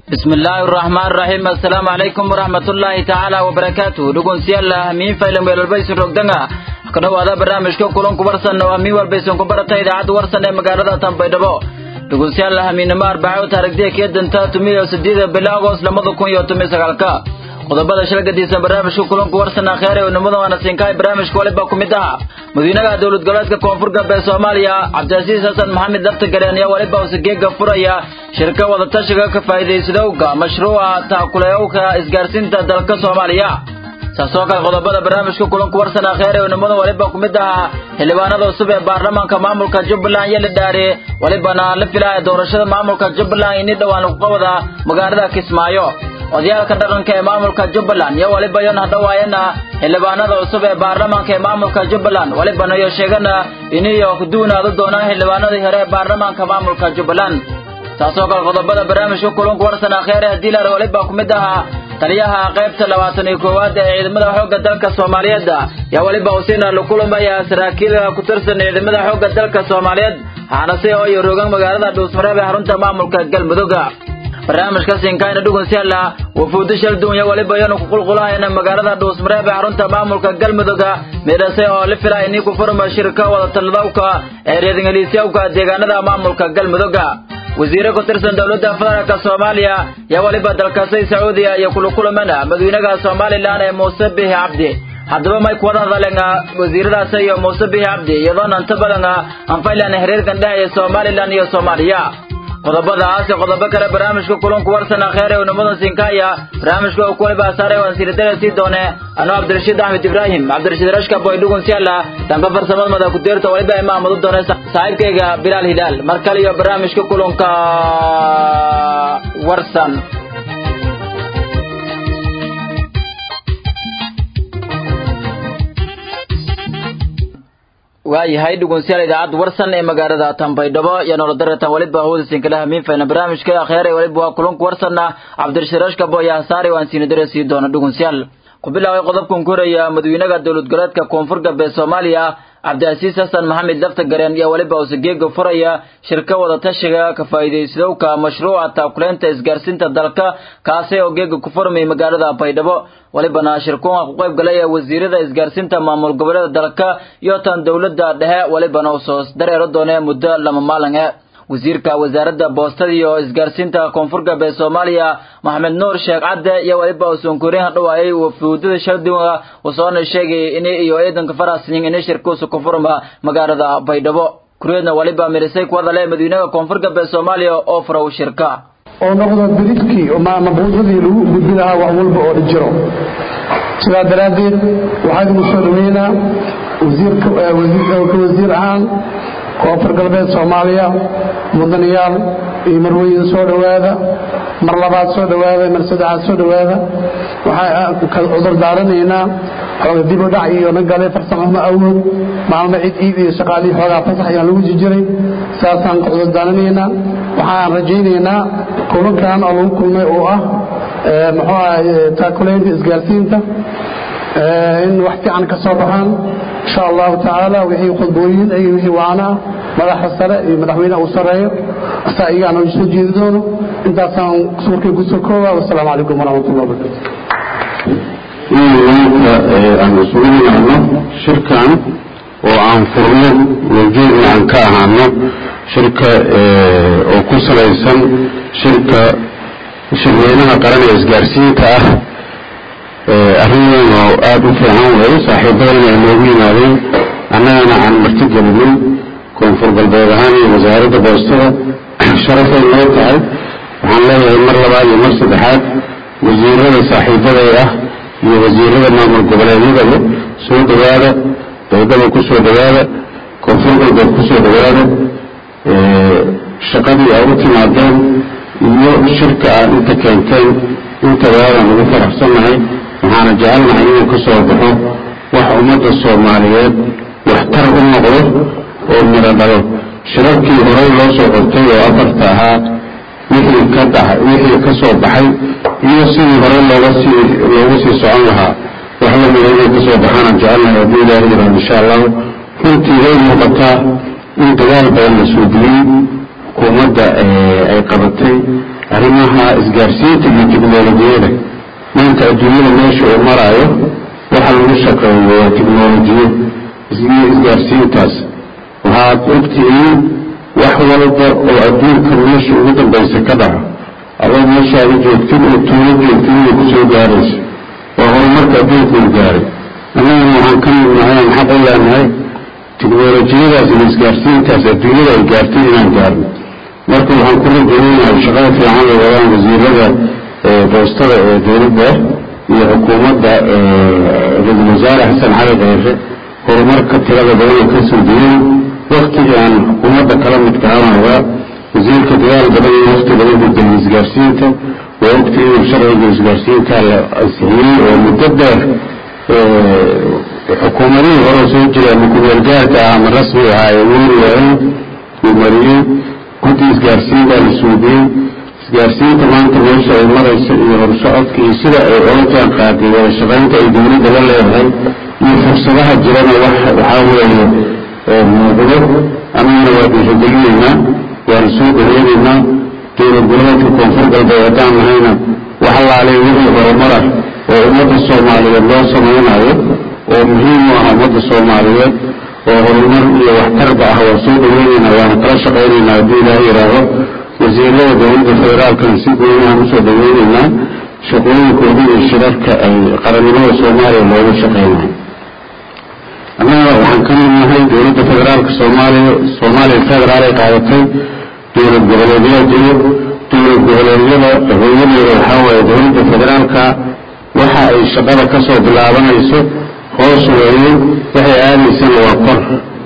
bismi illaahi araxmaan raxiim assalaamu calaykum waraxmatullaahi tacaala wabarakaatuh dhegeystayaal hamiin faylan weelalbaysin rogdanga ka dhowaada barnaamijka kulanku warsan oo hamiin walbaysan ku barata idaacadda warsan ee magaalada tanbaydhabo dhegeystayaal hamiinimo arbaco taarigdiya kee danta tumiyo sideeda bila agost lamada kun iyo tomiyo sagaalka qodobada shalgadiisa barnaamijka kulanku warsan akheer ee unimada waana siinkahay barnaamijka waliba ku mid aha madaxweynaha dowlad goboleedka koonfur galbeed soomaaliya cabdicasiis xasan maxamed laftagareen ayaa waliba usageega furaya shirka wadatashiga ka faa'iidaysadowga mashruuca taakuleowka isgaarsiinta dalka soomaaliya saasoo kale qodobada barnaamijka kulanku warsan akheer ee unimada waliba ku mid aha xildhibaanada cusub ee baarlamaanka maamulka jubbaland iyo la dhaare walibana la filaya doorashada maamulka jubbaland ini dhowaan lagu qabada magaalada kismaayo odayaalka dhaqanka ee maamulka jubbaland iyo waliba yon hadhawaayana xildhibaanada cusub ee baarlamaanka ee maamulka jubbaland walibana iyo sheegana iniyo kuduunaadu doonaan xildhibaanadii hore ee baarlamaanka maamulka jubbaland taasoo kale qodobada barnaamijka kulanku warsan akheere haddii laar waliba ku mid ahaa taliyaha qaybta labaatan iyo koowaad ee ciidamada xoogga dalka soomaaliyeed yaa waliba usiina la kulamaya saraakiil ku tirsan ciidamada xoogga dalka soomaaliyeed waxaana si oo iyo rogan magaalada dhuusmareeb ee xarunta maamulka galmudugga barnaamijka siinkaayna dhugunsiyaala wafuudo shalduun iyo waliba yanu ku qulqulahayna magaalada dhuusmareeb ee xarunta maamulka galmudugga meedhase oo la filaya inii ku furma shirka wadatalladowka ee reedingaliisyawka deegaanada maamulka galmudugga wasiire ku tirsan dowladda federaalka soomaaliya yaa waliba dalkaasay sacuudiya iyo kula kulamana madaxweynaha somalilan ee muuse bihi cabdi haddaba may kuwada hadaleen wasiiradaas iyo muuse bihi cabdi iyadoona inta badan anfaylan xiriirkan dhexeeya somalilan iyo soomaaliya qodobadaas iyo qodobo kale barnaamijka kulanku warsan akheer ee unimada sinkaaya barnaamijka uu kuwaliba saaray waan siiradara sii doone anuu cabdirashiid axmed ibraahim cabdirashiid rashka boy dhugun siyaala dhanka farsamada mada ku deerta waliba imaamadu doone saaxiibkayga bilaal hilaal mar kale iyo barnaamijka kulanka warsan waayahay dhegeystayaal idaacadda warsan ee magaalada tanbaydhabo iyo nolodaratan waliba hawada sinkala hamiin fayna barnaamijka akheer ee waliba waa kulanku warsanna cabdirashiid rashkabo iyo hasaare waan siinadare sii doona dhegeystayaal ku bilaabay qodobkan ku horaya madaxweynaha dowlad goboleedka koonfur galbeed soomaaliya cabdicasiis xasan maxamed laftagareen iyo waliba usageega furaya shirka wadatashiga ka faa'iidaysadowka mashruuca taakuleynta isgaarsiinta dalka kaasi oo geega ku furmay magaalada baydhabo walibana shirkuunka ku qayb galay ee wasiirada isgaarsiinta maamul goboleeda dalka iyo tan dowladda dhexe walibana usoo dareero doonee muddo lama maalin e wasiirka wasaaradda boostada iyo isgaarsiinta koonfur galbeed soomaaliya maxamed nuur sheekh cadde iyo waliba usoonkoreyn hadhawaayay wafuudada shalduga usoona sheegay in iyo ciidanka farasnin in shirkuusa ku furma magaalada baydhabo kureedna waliba mirisay ku hadale madaxweynaha koonfur galbeed soomaaliya oo furaw shirka oo noqdo biriskii mabuusadii lagu gudbi lahaa wax walba oo jiro sidaa daraaddeed waxaa idinku soo dhaweynaa wasiirka wasiir ahaan koonfur galbeed soomaaliya mudanayaal iyo marweyn soo dhowaada mar labaad soo dhowaada mar saddexaad soo dhowaada waxaa cudur daaranaynaa xooga dib u dhac iyo nagale farsamama awood maalmo cid iid iyo shaqaalihii xoogaa fasax ayaan lagu jijiray saasaan ka cudur daaranaynaa waxaan rajaynaynaa kulankan oo lagu kulmay oo ah muxuu ah taakulaynta isgaarsiinta in wax fiican ka soo baxaan insha allahu tacaala wixii khudbooyin iyo wixii waanaa madaxa sare iyo madaxweynaha uu sareeyo asaa iyaana soo jeedi doono intaasaan suurkay kusoo kooba wasalaamu calaykum waraxmatullah wabarakatu maanta aan isugu nimaadno shirkan oo aan furno mawjuudna aan ka ahaano shirka oo ku salaysan shirka shirweynaha qaran ee isgaarsiinta ah arrin weyn oo aada u fiican weeye saaxiibadana ay noogu yimaadeen annagana aan marti gelinin koonfur galbeed ahaan iyo wasaaradda boostada sharafay noo tahay waxaan leeyahay mar labaad iyo mar saddexaad wasiirada saaxiibaday ah iyo wasiirada maamul goboleedyadaba soo dhowaada baydhaba ku soo dhowaada koonfur galbeed ku soo dhowaada shaqadii ay u timaadeen iyo shirka aad inta keenteen intaba aadaan ugu faraxsannahay waxaana jecelnahay inuu ka soo baxo wax ummadda soomaaliyeed waxtar u noqdo oo miro dhalo shirarkii horey loo soo qortay oo afarta ahaa wixii ka dhaha wixii ka soo baxay iyo sidii hore looga sii loogu sii socon lahaa wax lamida inay ka soo baxaanaan jecelnahay haddii ilaahi yiraan insha allahu runtii way muuqataa in dadaal badan la suudiyey xukuumadda ay qabatay arrimo arrimaha isgaarsiinta iyo tiknolojiyada maanta adduunyada meesha uu maraayo waxa lagu shaqeeyo waa tiknolojiyo iyo isgaarsiintaas waxaad ogtihiin wax walba oo adduunka meesha ugu dambaysa ka dhaco adoo meeshaada joogtid oo tuulo joogtid inay kusoo gaarayso waa horumarka adduunka uu gaaray annagana waxaan ka mid nahay aan xaq u leenahay tiknolojiyadaas iyo isgaarsiintaas adduunyada ay gaartay inaan gaarno marka waxaan ku rajaynayaa shaqada fiican ay wadaan wasiirada boostada ee dowladda iyo xukuumadda ra-iisul wasaare xasan cali kheyre horumarka tirada badan oo ka soo diyeen waktigii aan xukuumadda kala midka aanagaa wasiirka dadaal badan iyo wakti badan gudbay isgaarsiinta waa ogti inuu sharciga isgaarsiinkaa la ansixiyey oo muddo dheer xukuumadihii hore soo jira ama kumeelgaarka ah ama rasmi ahaa ee weli waayen uu mariyey guddi isgaarsiin baa la suudiyey isgaarsiinta maanta meesha ay maraysa iyo horsocodka iyo sida ay ola jaan qaaday wada shaqaynta ay dowladda la leedahay iyo fursadaha jirana waxaa weeye muuqdo annagana waa dhiirigelinaynaa waana soo dhaweynaynaa dowlad goboleedka koonfur galbeed haddaan nahayna wax allaalay wixii horumara oo ummadda soomaaliyeed loo samaynayo oo muhiim u ah ummadda soomaaliyeed oo horumar iyo waxtarba ah waa soo dhaweynaynaa waana kala shaqaynaynaa haddii ilaah yidhaaho wasiirada dowladda federaalkana si goonihaan usoo dhaweynaynaa shaqooyinkooda iyo shirarka ay qarannimada soomaaliya looga shaqeynayo annaga waxaan ka mid nahay dowladda federaalka soomaaliya soomaaliya federaal ay qaadatay dowlad goboleedyaa jiro dowlad goboleedyada hooyadeeda waxaa waaye dowladda federaalka waxa ay shaqada ka soo bilaabanayso hoos weeye waxay aadaysana waa kor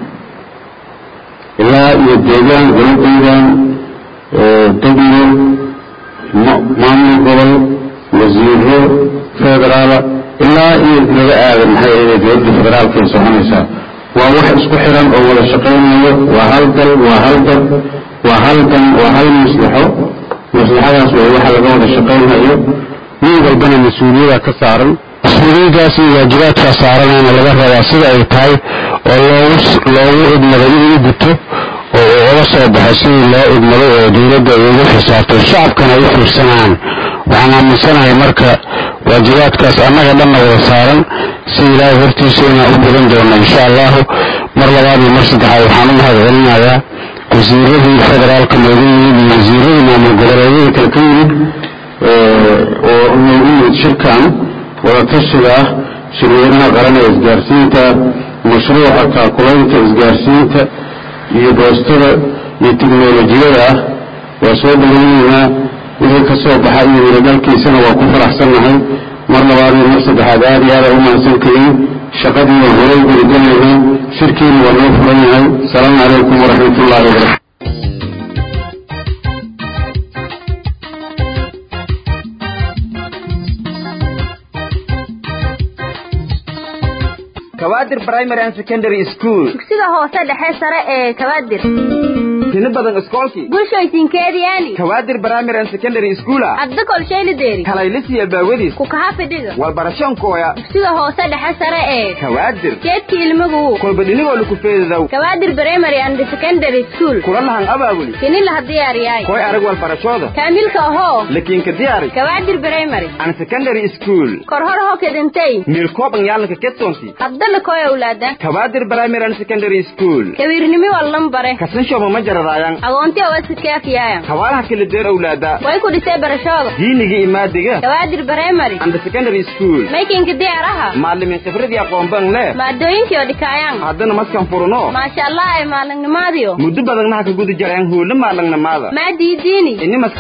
ilaa iyo deegaan goladaydan degmo maamul gobol wasiiro federaala ilaa iyo laga aada maxay ahayd dowladda federaalka ay soconaysaa waa wax isku xiran oo wada shaqaynayo waa hal dal waa hal dad waa hal dan waa hal maslaxo maslaxadaas way waxa laga wada shaqaynayo nin walbana mas-uuliyada ka saaran mas-uuliyadaas iyo waajibaadkaa saaranayna laga rabaa sida ay tahay oo loogu loogu idmaday inuu guto oo uu uga soo baxo sidii loo idmaday oo dowladda ay ugu xisaabtay shacabkana ay u fiirsanayaan waxaan aaminsanahay marka waajibaadkaas annaga dhanna wada saaran si ilaahay hortiisa inaan u gudan doono insha allahu mar labaad iyo mar saddexaad waxaan u mahad celinayaa wasiiradii federaalka nooga yimid iyo wasiiradii maamul goboleedyada kale ka yimid oo noogu yimid shirkan wadatashiga ah shirweynaha qaran ee isgaarsiinta mashruuca taakulaynta isgaarsiinta iyo boostada iyo tiknolojiyada ah waa soo dhaweynaynaa wixii ka soo baxa iyo wiladhalkiisana waa ku faraxsannahay mar labaad iyo mar saddexaad aad iyo aada u mahadsantihiin shaqadii waan horay gurigelaynaa shirkiina waa noo furan yahay asalaamu calaykum waraxmat ullahi wabarakatu kawaadir primary and secondary school dugsiga hoose dhexe sare ee kabaadir tini badan iskoolkii bulshooysinkeediyaani kawaadir primary and secondary school adda kolshaylideeri kalaylisiya baawadiis ku kaha fidhiga walbarashoonkooya dugsiga hoose dhexe sare ee kawaadir jeedka ilmagu kolba dhinigoo laku feedadow kabaadir primary and secondary school kula lahan abaabuli kini laha diyaariyaay koy arag walbarashooda kaamilka ahoo lakiinka diyaari kabaadir primary and secondary school korhor ho kedintay miilkooban yaalanka ketsoonti adda lakoy awlaada kawaadir primary and secondary school kawiirnimi wallan bare kasanshooba ma jaradaayan agoonti awasikaafiyaaya hawaalaha kala deer owlaada way ku dhisay barashooda diiniga imaadiga kabaadir primary and secondary school maykinka diyaaraha maalimin khibradii aqoonban le maadooyinkii oo dhikaayaan haddana maskan furuno maasha allah ay maalinnimaadiyo muddo badannaha ka guda jareen huula maalangnamaada maa diidiini inimas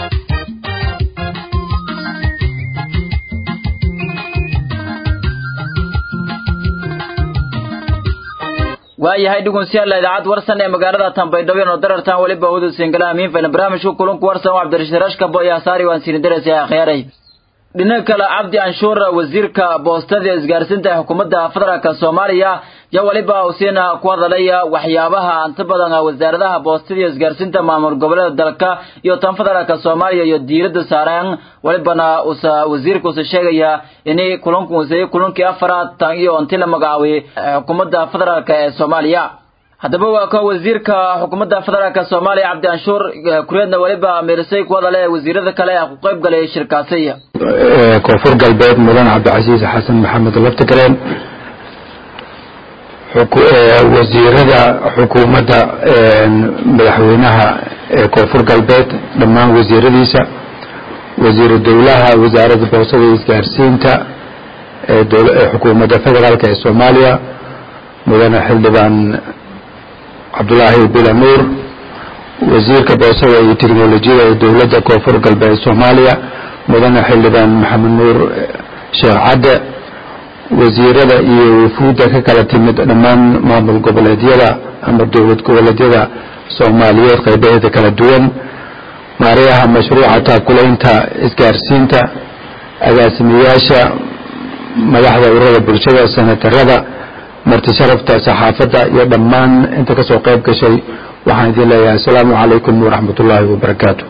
waayahay dhugunsiyaalla idaacad warsan ee magaalada tambaydhabo oo darartan weliba wadu singalaha miinfaylan barnaamijka kulunku warsan waa cabdirashiid rashka boya saari waan siini daraysa akhyaaray dhinaca kale cabdi anshuur wasiirka boostada ee isgaarsiinta ee xukuumadda federaalka soomaaliya yaa weliba usiina ku hadalaya waxyaabaha inta badan wasaaradaha boostada iyo isgaarsiinta maamul goboleeda dalka iyo tan federaalka soomaaliya iyo diiradda saareen welibana usa wasiirka usa sheegaya inay kulanku usayay kulankii afaraad tan iyo intii la magacaabay xukuumadda federaalka ee soomaaliya haddaba waa ka wasiirka xukuumadda federaalka soomaaliya cabdi anshuur kureedna weliba mirisay kuwada le wasiirada kale ku qayb galay shirkaasi koonfur galbeed mudan cabdicasiis xasan maxamed laftigaleen wasiirada xukuumadda madaxweynaha ee koonfur galbeed dhammaan wasiiradiisa wasiiru dowlaha wasaaradda boosada iyo isgaarsiinta ee xukuumadda federaalk ee soomaaliya mudane xildhibaan cabdulaahi bila nuur wasiirka boosada iyo teknolojiyada ee dowladda koonfur galbeed soomaaliya mudane xildhibaan maxamed nuur sheekh cadde wasiirada iyo wafuudda ka kala timid dhammaan maamul goboleedyada ama dowlad goboleedyada soomaaliyeed qaybaheeda kala duwan maariyaha mashruuca taakulaynta isgaarsiinta agaasimayaasha madaxda ururada bulshada senatarada marti sharafta saxaafadda iyo dhammaan inta kasoo qayb gashay waxaan idin leeyahay asalaamu calaykum waraxmat ullaahi wabarakaatu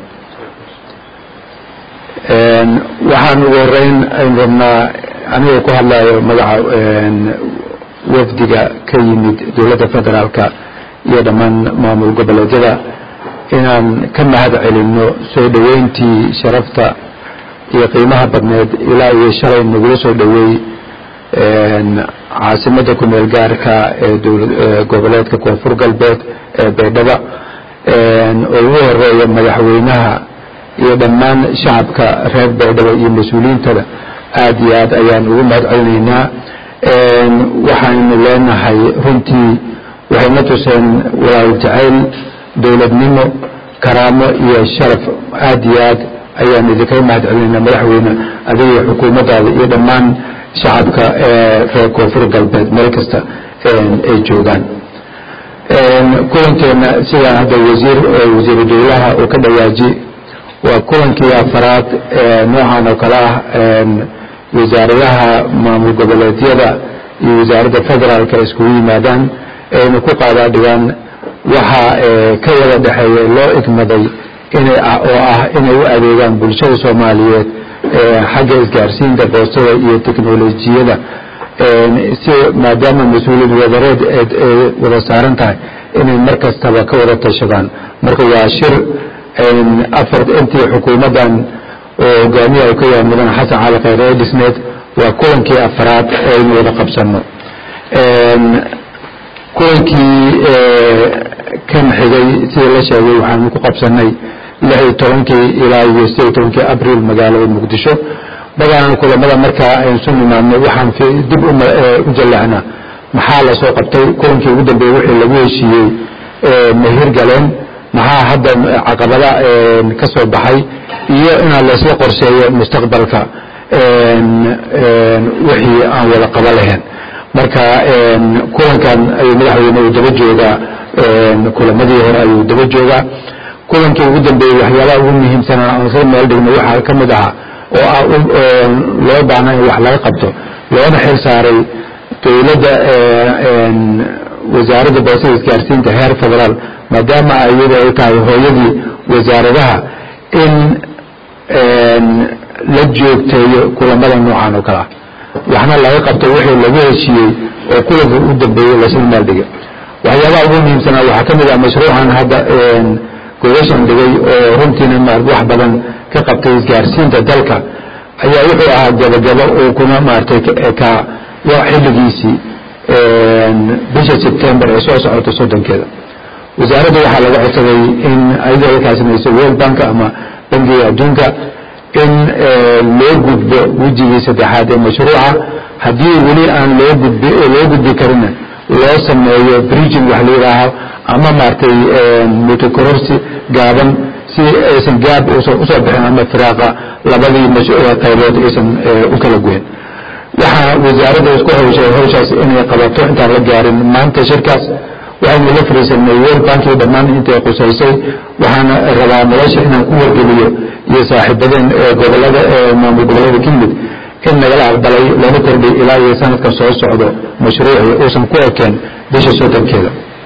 waxaan ugu horeyn aynu rabnaa anigoo ku hadlayo magaca wafdiga ka yimid dowladda federaalka iyo dhammaan maamul goboleedyada inaan ka mahad celinno soo dhoweyntii sharafta iyo qiimaha badneed ilaa iyo shalay nagula soo dhoweey caasimadda kumeel gaarka ee goboleedka koonfur galbeed ee baydhaba oo ugu horeeya madaxweynaha iyo dhammaan shacabka reer baydhaba iyo mas-uuliyiintada aad iyo aad ayaan ugu mahad celinaynaa waxaanu leenahay runtii waxayna tuseen walaal jacayl dowladnimo karaamo iyo sharaf aad iyo aad ayaan idinkaga mahad celinaynaa madaxweyne adiga iyo xukuumaddaada iyo dhammaan shacabka ee reer koonfur galbeed meel kasta ay joogaan kulankeena sidaan hadda wasiir wasiiru dowlaha uu ka dhawaaji waa kulankii afaraad noocan oo kale ah wasaaradaha maamul goboleedyada iyo wasaaradda federaalka iskugu yimaadaan ayna ku qaadaadhigaan waxa ka wada dhexeeya loo igmaday inay oo ah inay u adeegaan bulshada soomaaliyeed xagga isgaarsiinta boostada iyo teknolojiyada si maadaama mas-uuliyad wadareed wada saaran tahay inay mar kastaba ka wada tashadaan marka waa shir afar intii xukuumaddan oo hogaamiya u ka yahay mudane xasan cali khayre ee dhisneed waa kulankii afaraad ee aynu wada qabsanno kulankii kan xigay sida la sheegay waxaanu ku qabsanay lix iyo tobankii ilaa iyo sideed iyo tobankii abril magaalada muqdisho badanaan kulamada markaa aynu su nimaadno waxaan dib u jallacnaa maxaa la soo qabtay kulankii ugu dambeeyey wixii lagu heshiiyey mahir galeen maxaa hadda caqabada ka soo baxay iyo inaan laysla qorsheeyo mustaqbalka wixii aan wada qaba lahayn marka kulankan ayuu madaxweyne uu daba joogaa kulamadii hore ayuu daba joogaa kulankii ugu dambeeyey waxyaabaha ugu muhiimsanaa aan isla meel dhigno waxaa ka mid ahaa oo ah loo baahnaa in wax laga qabto loona xil saaray dowladda wasaaradda boosada isgaarsiinta heer federaal maadaama iyada ay tahay hooyadii wasaaradaha in la joogteeyo kulamada noocan oo kale ah waxna laga qabto wixii lagu heshiiyey oo kulanka u dambeeyey laysla meel dhigay waxyaabaha ugu muhiimsanaa waxaa ka mid ah mashruucan hadda gogashan dhigay oo runtiina wax badan ka qabtay isgaarsiinta dalka ayaa wuxuu ahaa gabagabo uu kuna maaragtay ka xilligiisii bisha sebtembar ee soo socota soddonkeeda wasaaradda waxaa laga codsaday in ayadoo ay kaasamayso world bank ama bangiga adduunka in loo gudbo wejigii saddexaad ee mashruuca haddii weli aan loo gudbi loo gudbi karina loo sameeyo bridging wax la yidhaaho ama maaragtay mutakororsi gaaban si aysan gaab usan usoo bixin ama firaaqa labadii qaybood aysan u kala goyn waxaa wasaaradda isku hawshay hawshaas inay qabato intaan la gaarin maanta shirkaas waxaynu la fariisanay world bankii dhammaan intay qusaysay waxaana rabaa nolosha inaan ku wargeliyo iyo saaxiibadeen gobolada maamul gobollada ka yimid in nagala aqbalay lana kordhay ilaa iyo sanadkan soo socdo mashruucii uusan ku ekeen bisha soddonkeeda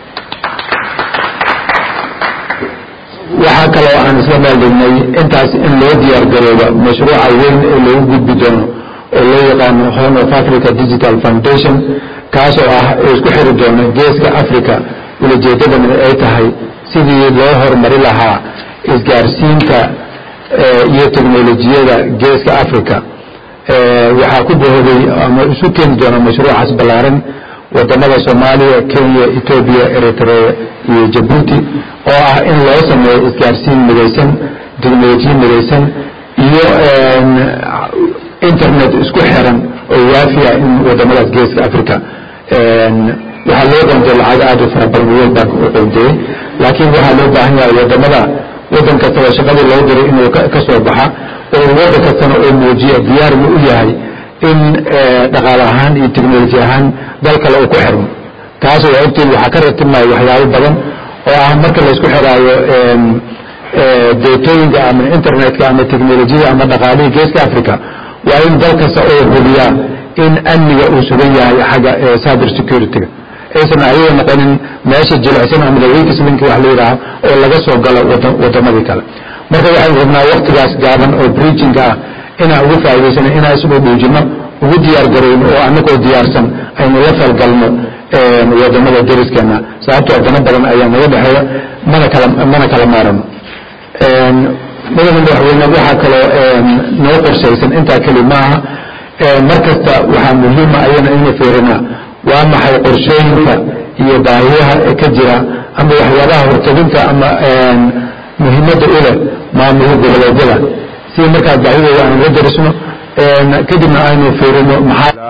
waxaa kaloo aan isla maaldhignay intaas in loo diyaar garooba mashruuca weyn ee loogu gudbi doono oo loo yaqaano horn of africa digital foundation kaasoo ah isku xiri doona geeska africa ulajeedadana ay tahay sidii loo horumari lahaa isgaarsiinta iyo teknolojiyada geeska africa waxaa ku bohoday ama isu keeni doona mashruucaas ballaaran wadamada soomaaliya kenya etoobiya eritrea iyo jabuuti oo ah in loo sameeyo isgaarsiin midaysan teknolojiya midaysan iyo internet isku xiran oo waafiya in wadamadaas geeska africa waxaa loo qontay lacag aada u fara badan world bank u qonteyey laakiin waxaa loo baahan yahay wadamada wadan kastaba shaqadii loo diray inuu ka soo baxa oo wadan kastana oo muujiya diyaar mu u yahay in dhaqaale ahaan iyo technoloji ahaan dal kale uu ku xirmo taas waa ogtiin waxaa ka ratibmaya waxyaabo badan oo ah marka laysku xiraayo deetooyinka ama internetka ama technolojiyada ama dhaqaalihii geeska africa waa in dal kasta oo hubiyaa in amniga uu sugan yahay xagga cyber security-ga aysan ayaga noqonin meesha jilicsan ama daweykislinki wax la yidhaaho oo laga soo galo wadamadii kale marka waxaynu rabnaa waktigaas gaaban oo breachinga ah inaan ugu faa'idaysano inaan isdhow dhuujino ugu diyaar garayno oo annagoo diyaarsan aynu la falgalno wadamada deriskeena sababtoo dano badan ayaa naga dhexeeya mana kala mana kala maarano madaxa madaxweyne waxaa kaloo noo qorshaysan intaa keli maaha mar kasta waxaa muhiima ayana ina fiirinaa waa maxay qorshooyinka iyo baahiyaha ee ka jira ama waxyaabaha horteginta ama muhiimadda u leh maamulka goboleedyada si markaas baahidooda aanu la darisno kadibna aynu fiirino maxaa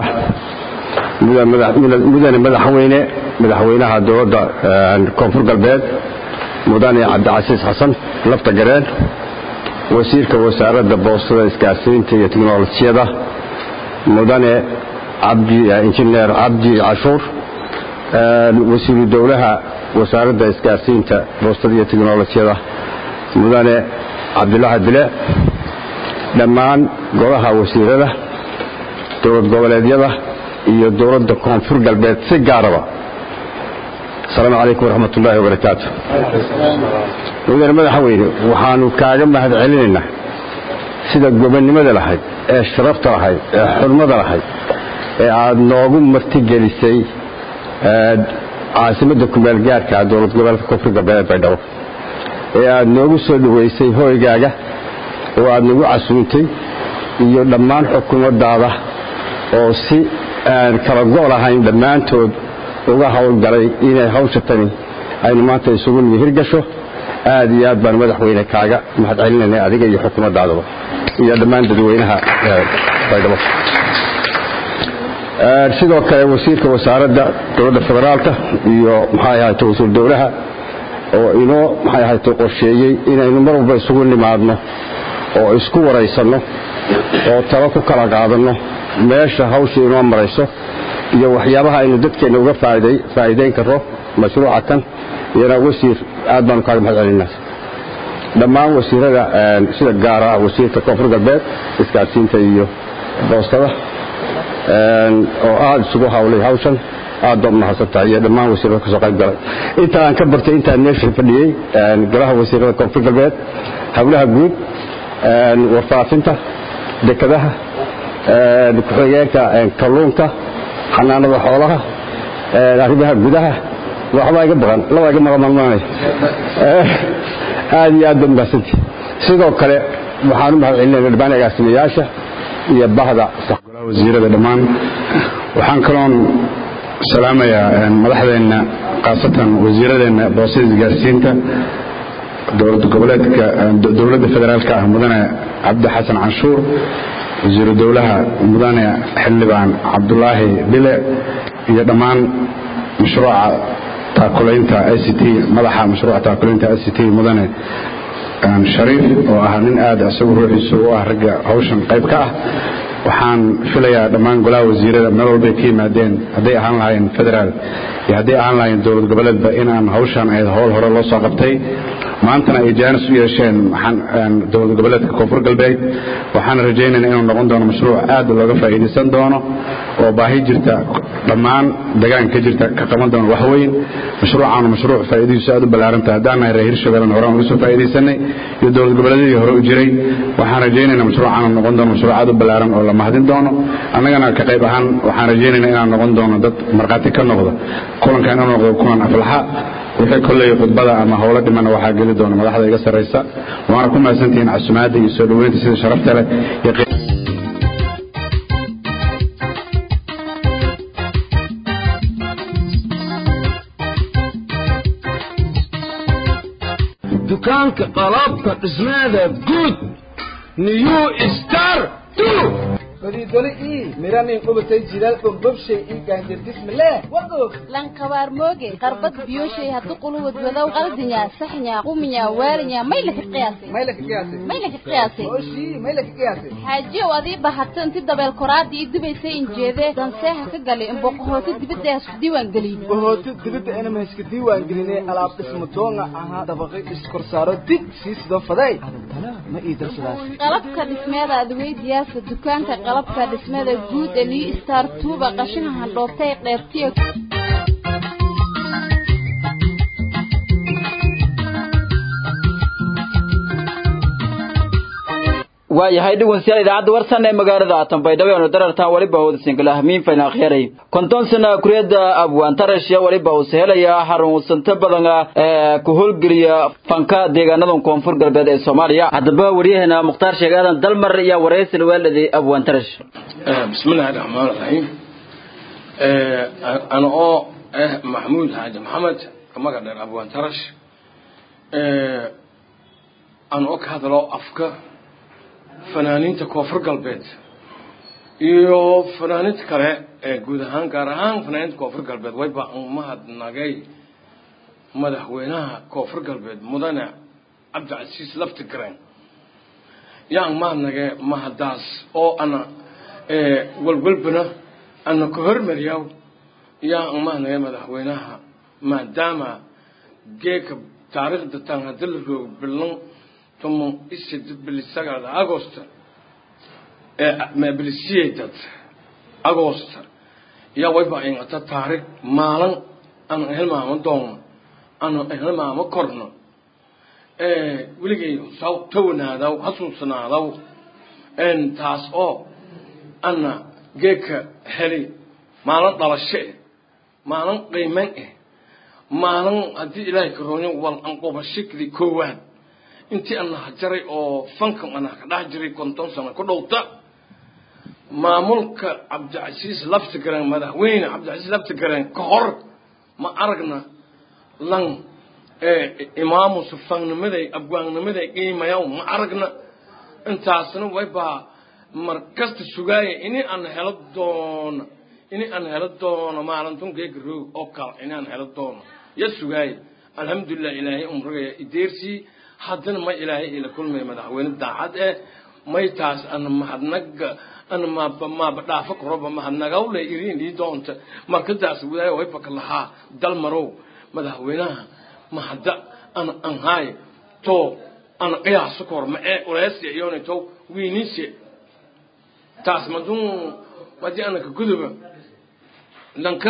mudane madaxweyne madaxweynaha dowladda koonfur galbeed mudane cabdicasiis xasan lafta gareen wasiirka wasaaradda boostada isgaarsiinta iyo teknolojiyada mudane injineer cabdi cashuur wasiiru dowlaha wasaaradda isgaarsiinta boostada iyo teknolojiyada mudane cabdulaahi bile dhammaan golaha wasiirada dowlad goboleedyada iyo dowladda koonfur galbeed si gaaraba asalaamu calaykum waraxmat ullaahi wabarakaatu mudane madaxweyne waxaanu kaaga mahad celinaynaa sida gobonnimada lahayd ee sharafta lahayd ee xurmada lahayd ee aada noogu martigelisay caasimadda kumaalgaarka dowlad goboleedka koonfur galbeed ee baydhabo ee aada noogu soo dhoweysay hooygaaga oo aada nagu casuuntay iyo dhammaan xukuumaddaada oo si aan kala go' lahayn dhammaantood uga howlgalay inay hawsha tani aynu maanta isugu nimi hirgasho aad iyo aad baan madaxweyne kaaga mahad celinayna adiga iyo xukuumaddaadaba iyo dhammaan dadweynaha baydhabo sidoo kale wasiirka wasaaradda dowladda federaalka iyo maxay ahayte wasiir dowlaha oo inoo maxay ahayte qorsheeyey inaynu mar walba isugu nimaadno oo isku waraysanno oo talo ku kala qaadanno meesha hawsha inoo marayso iyo waxyaabaha aynu dadkeenna uga faa'iidayn karro mashruuca kan iyana wasiir aad baanu kaaga mahad celinaa dhammaan wasiirada sida gaara wasiirka koonfur galbeed isgaadsiinta iyo boostada oo aada isugu hawlay hawshan aad baad mahadsan tahay iyo dhammaan wasiirada kasoo qayb galay inta aan ka bartay intaan meesha fadhiyey golaha wasiirada koonfur galbeed howlaha guud warfaafinta dekadaha ku-xigeenka kalluunka xanaanada xoolaha arrimaha gudaha waxbaa iga baqan labaa iga maqamalmaanay aad iyo aad baad mahadsanti sidoo kale waxaan u mahad celinayna dhammaan agaasimayaasha iyo bahda wasiirada dhammaan waxaan kaloon salaamayaa madaxdeenna khaasatan wasiiradeenna boosada isgaarsiinta dowlada goboleedka dowladda federaalka ah mudane cabdi xasan canshuur wasiiru dowlaha mudane xildhibaan cabdulaahi bile iyo dhammaan mashruuca taakulaynta i c t madaxa mashruuca taakulaynta i c t mudane shariif oo ah nin aad isagu ruuxiisu u ah ragga hawshan qayb ka ah waxaan filayaa dhammaan golaha wasiirada meel walbay ka yimaadeen hadday ahaan lahaayeen federaal iyo hadday ahaan lahaayeen dowlad goboleedba inaan hawshan ahayd howl hore loo soo qabtay maantana ay jaanis u yeesheen dowlad goboleedka koonfur galbeed waxaan rajaynayna inuu noqon doono mashruuc aad looga faa'iidaysan doono oo baahi jirta dhammaan degaan ka jirta ka qaban doono waxweyn mashruucaanu mashruuc faa'iidadiisu aad u ballaarantahay haddaan nahay reer hirshabeelna hore aan uga soo faa'iidaysanay iyo dowlad goboleedyadii hore u jiray waxaan rajaynaynaa mashruucaanu noqon doono mashruuc aad u ballaaran oo la mahadin doono annagana ka qayb ahaan waxaan rajaynaynaa inaan noqon doono dad markhaati ka noqda kulanka inuu noqdo kulan aflaxa wixii kolley khudbada ama howlo dhimana waxaa geli doona madaxda iga sarraysa waana ku mahadsantihiin casumaadda iyo soo dhoweynta sida sharafta leh iyo dukaanka qalabka dhismeeda guud new star fadiidole ii miranin qubatay jilaal bombobshay ii gaanjardismale wagoog lankabaar mooge qarbad biyoshay haddu quluwad wadow qaldinya saxnya quminya waalinya maylaka qiyaasay maylaka qiyaasay maylaka qiyaasay oshii maylaka qiyaasay xaajiyow adii bahato inti dabeel koraadii ii dubaysay injeedee danseeha ka galay in boqohooti dibadda hasku diiwaan geliyey bohooti dibadda inama iska diiwaan gelinay alaab dhisma doonga ahaa dabaqay iskorsaaro dig sii sidoo faday adantana ma ii darsadaas qalabka dhismeeda adweydiyaasa dukaanka qalabka dhismada guud ee new star tuuba qashina handhoobtay qeybtiyo waayahay dhegeystayaal idaacadda warsan ee magaalada Tanbaydhabo ee darartan waliba hawada single ahmiin fayna akhiray konton sana kuriyada abwaan tarashiya waliba uu sahelaya xarun santa badan ee ku howlgeliya fanka deegaanada koonfur galbeed ee Soomaaliya hadaba wariyahana Muqtaar Sheegaadan Dalmar iyo wareysan weeladi abwaan tarash bismillaahir rahmaanir rahiim ee ana oo eh Mahmoud Haji Maxamed kamaga dheer abwaan tarash ee ana oo ka hadlo afka fanaaniinta koonfur galbeed iyo fanaaniinta kale ee guud ahaan gaar ahaan fanaaniinta koonfur galbeed wayba umahadnagay madaxweynaha koonfur galbeed mudane cabdicasiis laftigreen yaan mahadnagay mahadaas oo ana walwalbana ana ka hormariyaw yaan mahadnagay madaxweynaha maadaama geeka taariikhda tan hadii la roogo bilan tomo isid bilisagada agosta ee bilisiyedad agosta yaa wayba ingata taariikh maalin aan helmaamo doono aan helmaamo korno weligay saw tawanaadaw hasuusanaadaw taas oo ana geeka heli maalin dhalasho eh maalin qiiman eh maalin haddii ilaahay karooyo wal anqubashikdi koowaad intii ana hajaray oo fankan ana ka dhex jiray konton sano ku dhowta maamulka cabdicasiis laftigareen madaxweyne cabdicasiis laftigareen ka hor ma aragna lan imaamusu fannimaday abwaannimaday qiimayaw ma aragna intaasna waybaa mar kasta sugaaya ini aan helo doono ini aan helo doono maalintun geega roog oo kale ini aan helo doono ya sugaaya alxamdulilah ilaahay umragaya ideersii haddana ma ilaahay ila kulmay madaxweyne daacad eh may taas ana mahadnaga ana maaba maaba dhaafo karoba mahadnagawle iriin ii doonta markadaas wadaaya waybaka lahaa dalmarow madaxweynaha mahadda ana anhaay to ana qiyaaso kor ma ee uleesya iyona to wiinisye taas madun madii ana ka guduba dhanka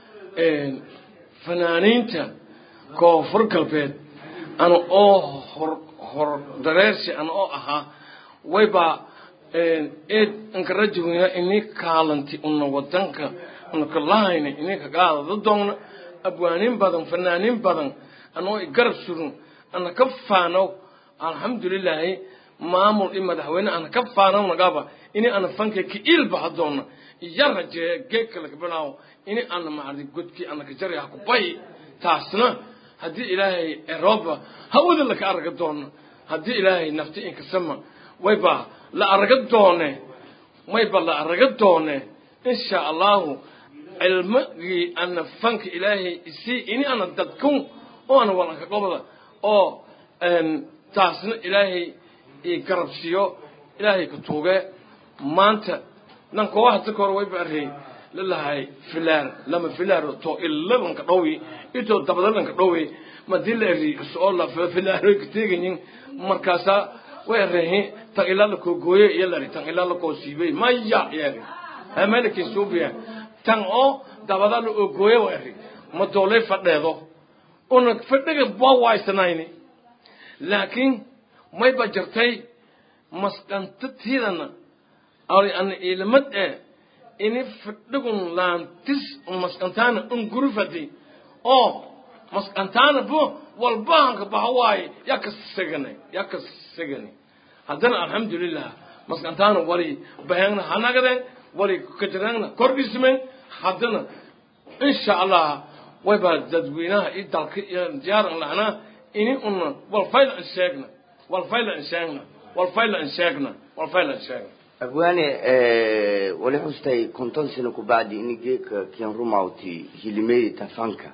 fanaaniinta koonfur galbeed ana oo hor hor dareersi ana oo ahaa wayba eed anka rajaweyna ini kaalanti una wadanka una kalahayna ini kagaadada doonna abwaanin badan fanaanin badan anoo garab surun ana ka faanow alxamdulilaahi maamul i madaxweyne ana ka faanow nagaba ini ana fanka ka iilbaha doona iya rajeeya geedka laga bilaawo ini ana macdi godkii ana ka jaraya ku bayi taasna haddii ilaahay eroba hawada laka araga doono haddii ilaahay nafti inkasama wayba la araga doone mayba la araga doone insha allahu cilmigii ana fanka ilaahay isii ini ana dadkun oo ana walanka gobda oo taasna ilaahay i garabsiyo ilaahay ka tuuge maanta nanka waa hadda kahor wayba arey lalahay filaar lama filaar to ilalanka dhowi ito dabadalanka dhowi madii la eri oo la filaaro ka teegayin markaasaa way areehi tan ilaa la koo gooye iyo lari tan ilaa la koo siibay maya yari amalaki suubiya tan oo dabada la oo gooye way eri ma doolay fadheedo una fadhiga waa waaysanayni laakiin mayba jirtay masqantatiidana ana iilamad ee ini fadhigun laantis masqantaana ungurufadi oo maskantaana bu walbahanka baha waaye yaa ka seganay yaa ka segani haddana alxamdulilah maskantaana wali bahengna hanagaden wali kajirangna kordhismen haddana insha allah wayba dadweynaha iyo dalka iyo diyaaran lahnaa ini una walfayla an sheegna walfayla an sheegna walfayla an sheegna walfayla an sheegna abwaane wali xustay konton sano ku bacdi ini geeka kian rumawti hilimeedi tafanka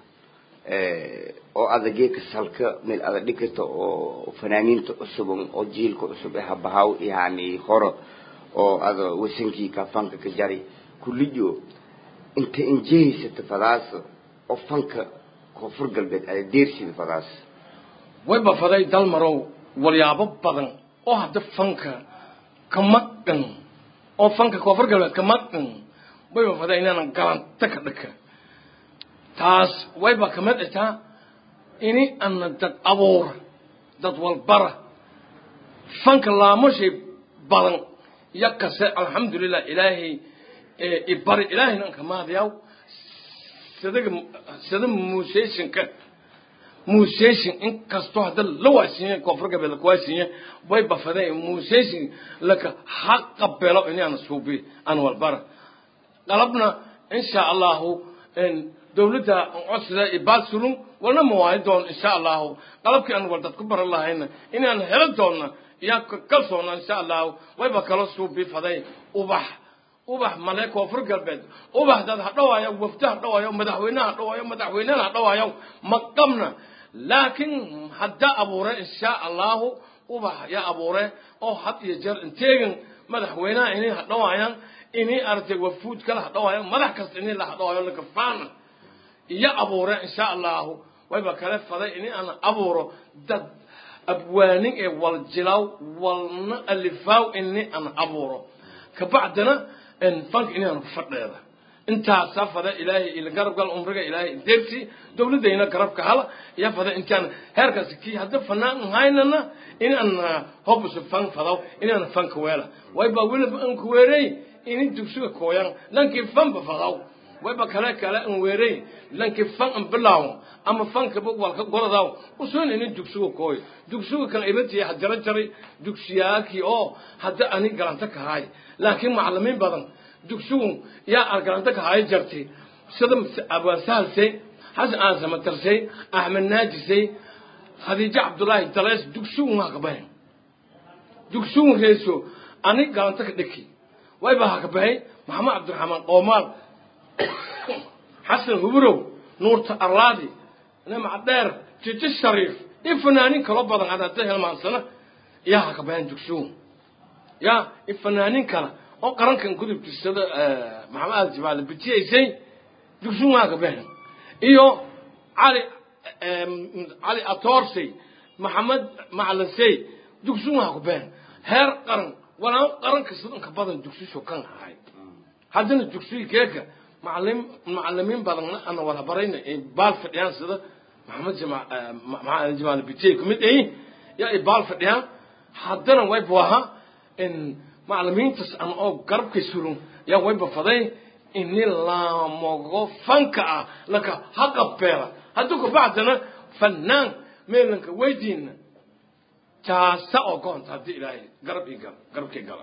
oo ada geeka salka meel ada dhigata oo fanaaniinta cusuban oo jiilka cusub ee habahaw yani horo oo ada wasankii kafanka ka jari kulliyo inta injehaysata fadaas oo fanka koonfur galbeed ada deersida fadaas wayba faday dalmarow walyaabo badan oo hadda fanka ka maqan oo fanka koonfur galbeed ka maqan wayba faday inaanan galanta ka dhaka taas wayba kamid itaa ini ana dad abuura dad walbara fanka laamushay badan yakase alxamdulilah ilaahay ibari ilaahayna anka maadayaw sidaga sida muuseysinka muuseysin inkastoo hadda la waasiinya koonfur galbeed laka waasiinya way bafadeen muuseysin laka ha qabelo ini ana suubi an walbara qalabna insha allahu dawladda codsida ibaad sulum walna mawaayi doon insha allahu qalabkii aan wal dad ku baran lahayna inaan helo doonna yaa kalsoona insha allahu wayba kala suubi faday ubax ubax male koonfur galbeed ubax dad ha dhawaayo wafda ha dhawaayo madaxweyne ha dhawaayo madaxweynena ha dhawaayo maqabna laakiin hadda abuure insha allahu ubax yaa abuure oo had iyo jeer inteegin madaxweynaha inay ha dhawaayaan inay aragtay wafuud kale ha dhawaayaan madax kasta inay la ha dhawaayo lakafaana iyo abuure insha allahu wayba kale faday inay aan abuuro dad abwaanin ee wal jilaw walna alifaaw inay aan abuuro kabacdina fanka inaan ku fadheeda intaasaa fada ilaahay ila garab gal umriga ilaahay deersi dawladayna garabka hala iyo fada intaan heerkaasi kii hadda fanaan haynana inaan hobusu fan fadaw inaan fanka weela wayba weliba aan ku weerey ini dugsiga kooyan lankii fanba fadaw wayba kale kale aan weerey lankii fan aan bilaaw ama fanka bog walka goradaw usoon ini dugsiga kooy dugsiga kan ibatiya hadjara jaray dugsiyaakii oo hadda ani galanta ka haay laakiin macalimiin badan dugsigu yaa argalanta ka haay jartay sida abaan sahalsay xasan aasama tarsay axmed naajisay khadiijo cabdullaahi dalees dugsigu maa kabahen dugsigu reeso ani galanta ka dheki wayba ha kabahay maxamed cabdiraxmaan qoomaal xasan hubrow nuurta arlaadi nimca dheer jijo shariif iyo fanaanin kalo badan hadda helmaansana yaa ha kabahen dugsigu yaa iyo fanaanin kale oo qarankan gudubtisada maxamed aad jibaale bijiyaysay dugsigu maa kabahen iyo cali cali atoorsey maxamed macalinsey dugsigu maa kabahen heer qaran walaan qaran kasta inka badan dugsiso kan ahay haddana dugsiga keeka macalim macalimiin badanna ana wala barayna baal fadhiyaan sida maxamed jamaal jimaal bijey kumid ay yaa baal fadhiyaan haddana way buaha in macalimiintas aan oo garabkay sulun yaa wayba faday ini laamogo fanka ah laka ha qabeela hadduu kabacdana fanaan meelanka weydiina jaasa oo goonta haddii ilaahay garab ii gala garabkii gala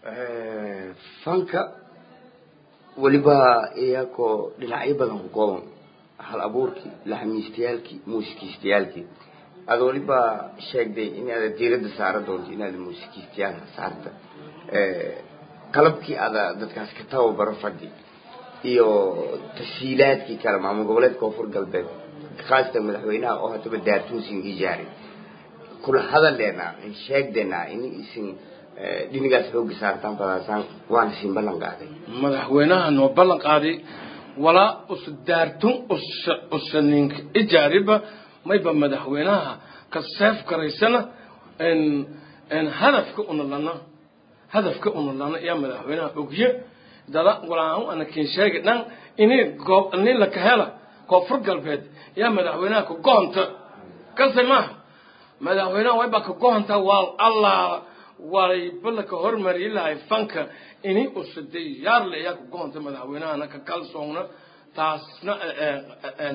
fanka weliba iyakoo dhinacyo badan ku kooban hal abuurkii laxamiistayaalkii muusikiistayaalkii aad weliba sheegday inaada diiradda saara doonto inaada muusikiistayaal saarta qalabkii ada dadkaas ka tababaro fadhi iyo tashiilaadkii kale maamul goboleed koonfur galbeed khaasatan madaxweynaha oo hadaba daartuusin ijaari kula hadaleena sheegdeena in isin dhinigaas xooga saartaan fadaasaan waana siin ballan qaaday madaxweynaha noo ballan qaaday walaa usa daartun usa usa ninka ijaariba mayba madaxweynaha ka seef garaysana hadafka una lana hadafka una lana yaa madaxweynaha ogye dada walaan ana kin sheegi dhan ini goob nin la ka hela koonfur galbeed yaa madaxweynaha ka goonta kase maaha madaxweynaha wayba ka goonta waa allah wayba laka hormari lahay fanka ini usa diyaar le yaa ka goonta madaxweynahana ka kalsoonna taasna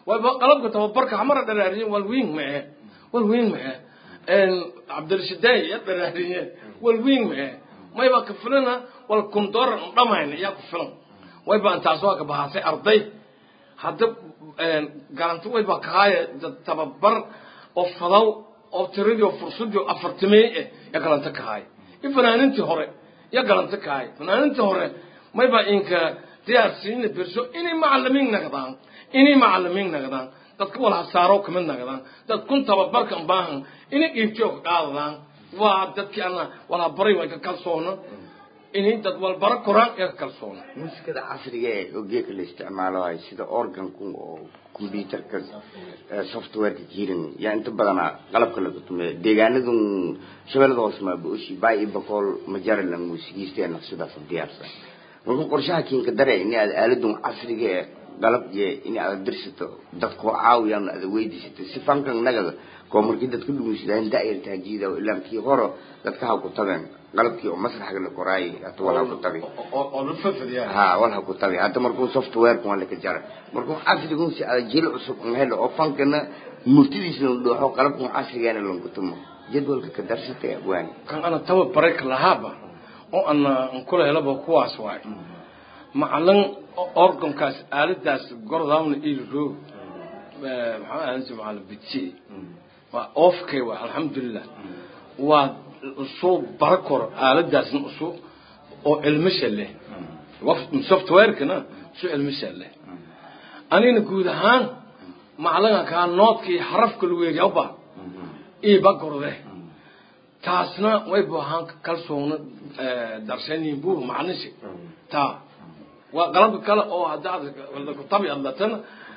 wayba qalabka tababarka hamara dharaariyeen walwiin mae walwiin mae cabdirashidaay ya dharaariyeen walwiin mae mayba ka filana wal kundoran dhamayna yaa ku filan wayba intaas waa ka bahaasay arday hadda garanti wayba kahaaya tababar oo fadaw oo tiradii oo fursadii oo afartimey eh ya galanta kahaaya i fanaanintii hore ya galanta kahaaya fanaanintii hore mayba inka diyaarsiina berso inay macalimiin nagdaan inay macalimiin nagdaan dadka wal hasaaro kamid nagdaan dad kun tababarka baahan inay qiibjoog qaadadaan waa dadkii ana wala baray way ka kalsoona inay dad walbara koraan ee ka kalsoona muusikada casriga ee oo geeka la isticmaalo ay sida organku oo computerka softwareka jirin yaa inta badanaa qalabka laga tumeeyo deegaanadun shabeellada hoose maabuoshi bay iyo bakool majarilan muusigiisteena sidaas diyaarsan marka qorshaha kiinka dare in aad aaladun casriga ee qalab iyo in aad dirsato dadkoo caawiyaan aad weydiisato si fankan nagada koo markii dadka dhugunsidaan daayarta hajiida ilaa kii horo dadka ha ku tabeen qalabkii oo masraxga la koraayay hata wal ha ku tabi ha wal ha ku tabi hata markuu softwareka waa laka jara markuu casrigun si aad jil cusub un helo oo fankana murtidiisa la dhooxo qalabkan casrigeena lankutumo jadwalka ka darsatay abwaani kan ana tababaray ka lahaaba oo ana kula helaba kuwaas waay macalin organkaas aaladaas gordaawna ilo roog maxaa ahan si macalin bitsi waa oofkay waa alxamdulilah waa usoo bara koro aaladaasna usoo oo cilmisha leh softwarekana usoo cilmisha leh anigna guud ahaan macalinka kaa noodkii xarafka lagu yeeyaba iba gorde taasna way buahaan kalsoona darshanin buu macnishi taa waa qalabka kale oo haddaad kutabi adlatana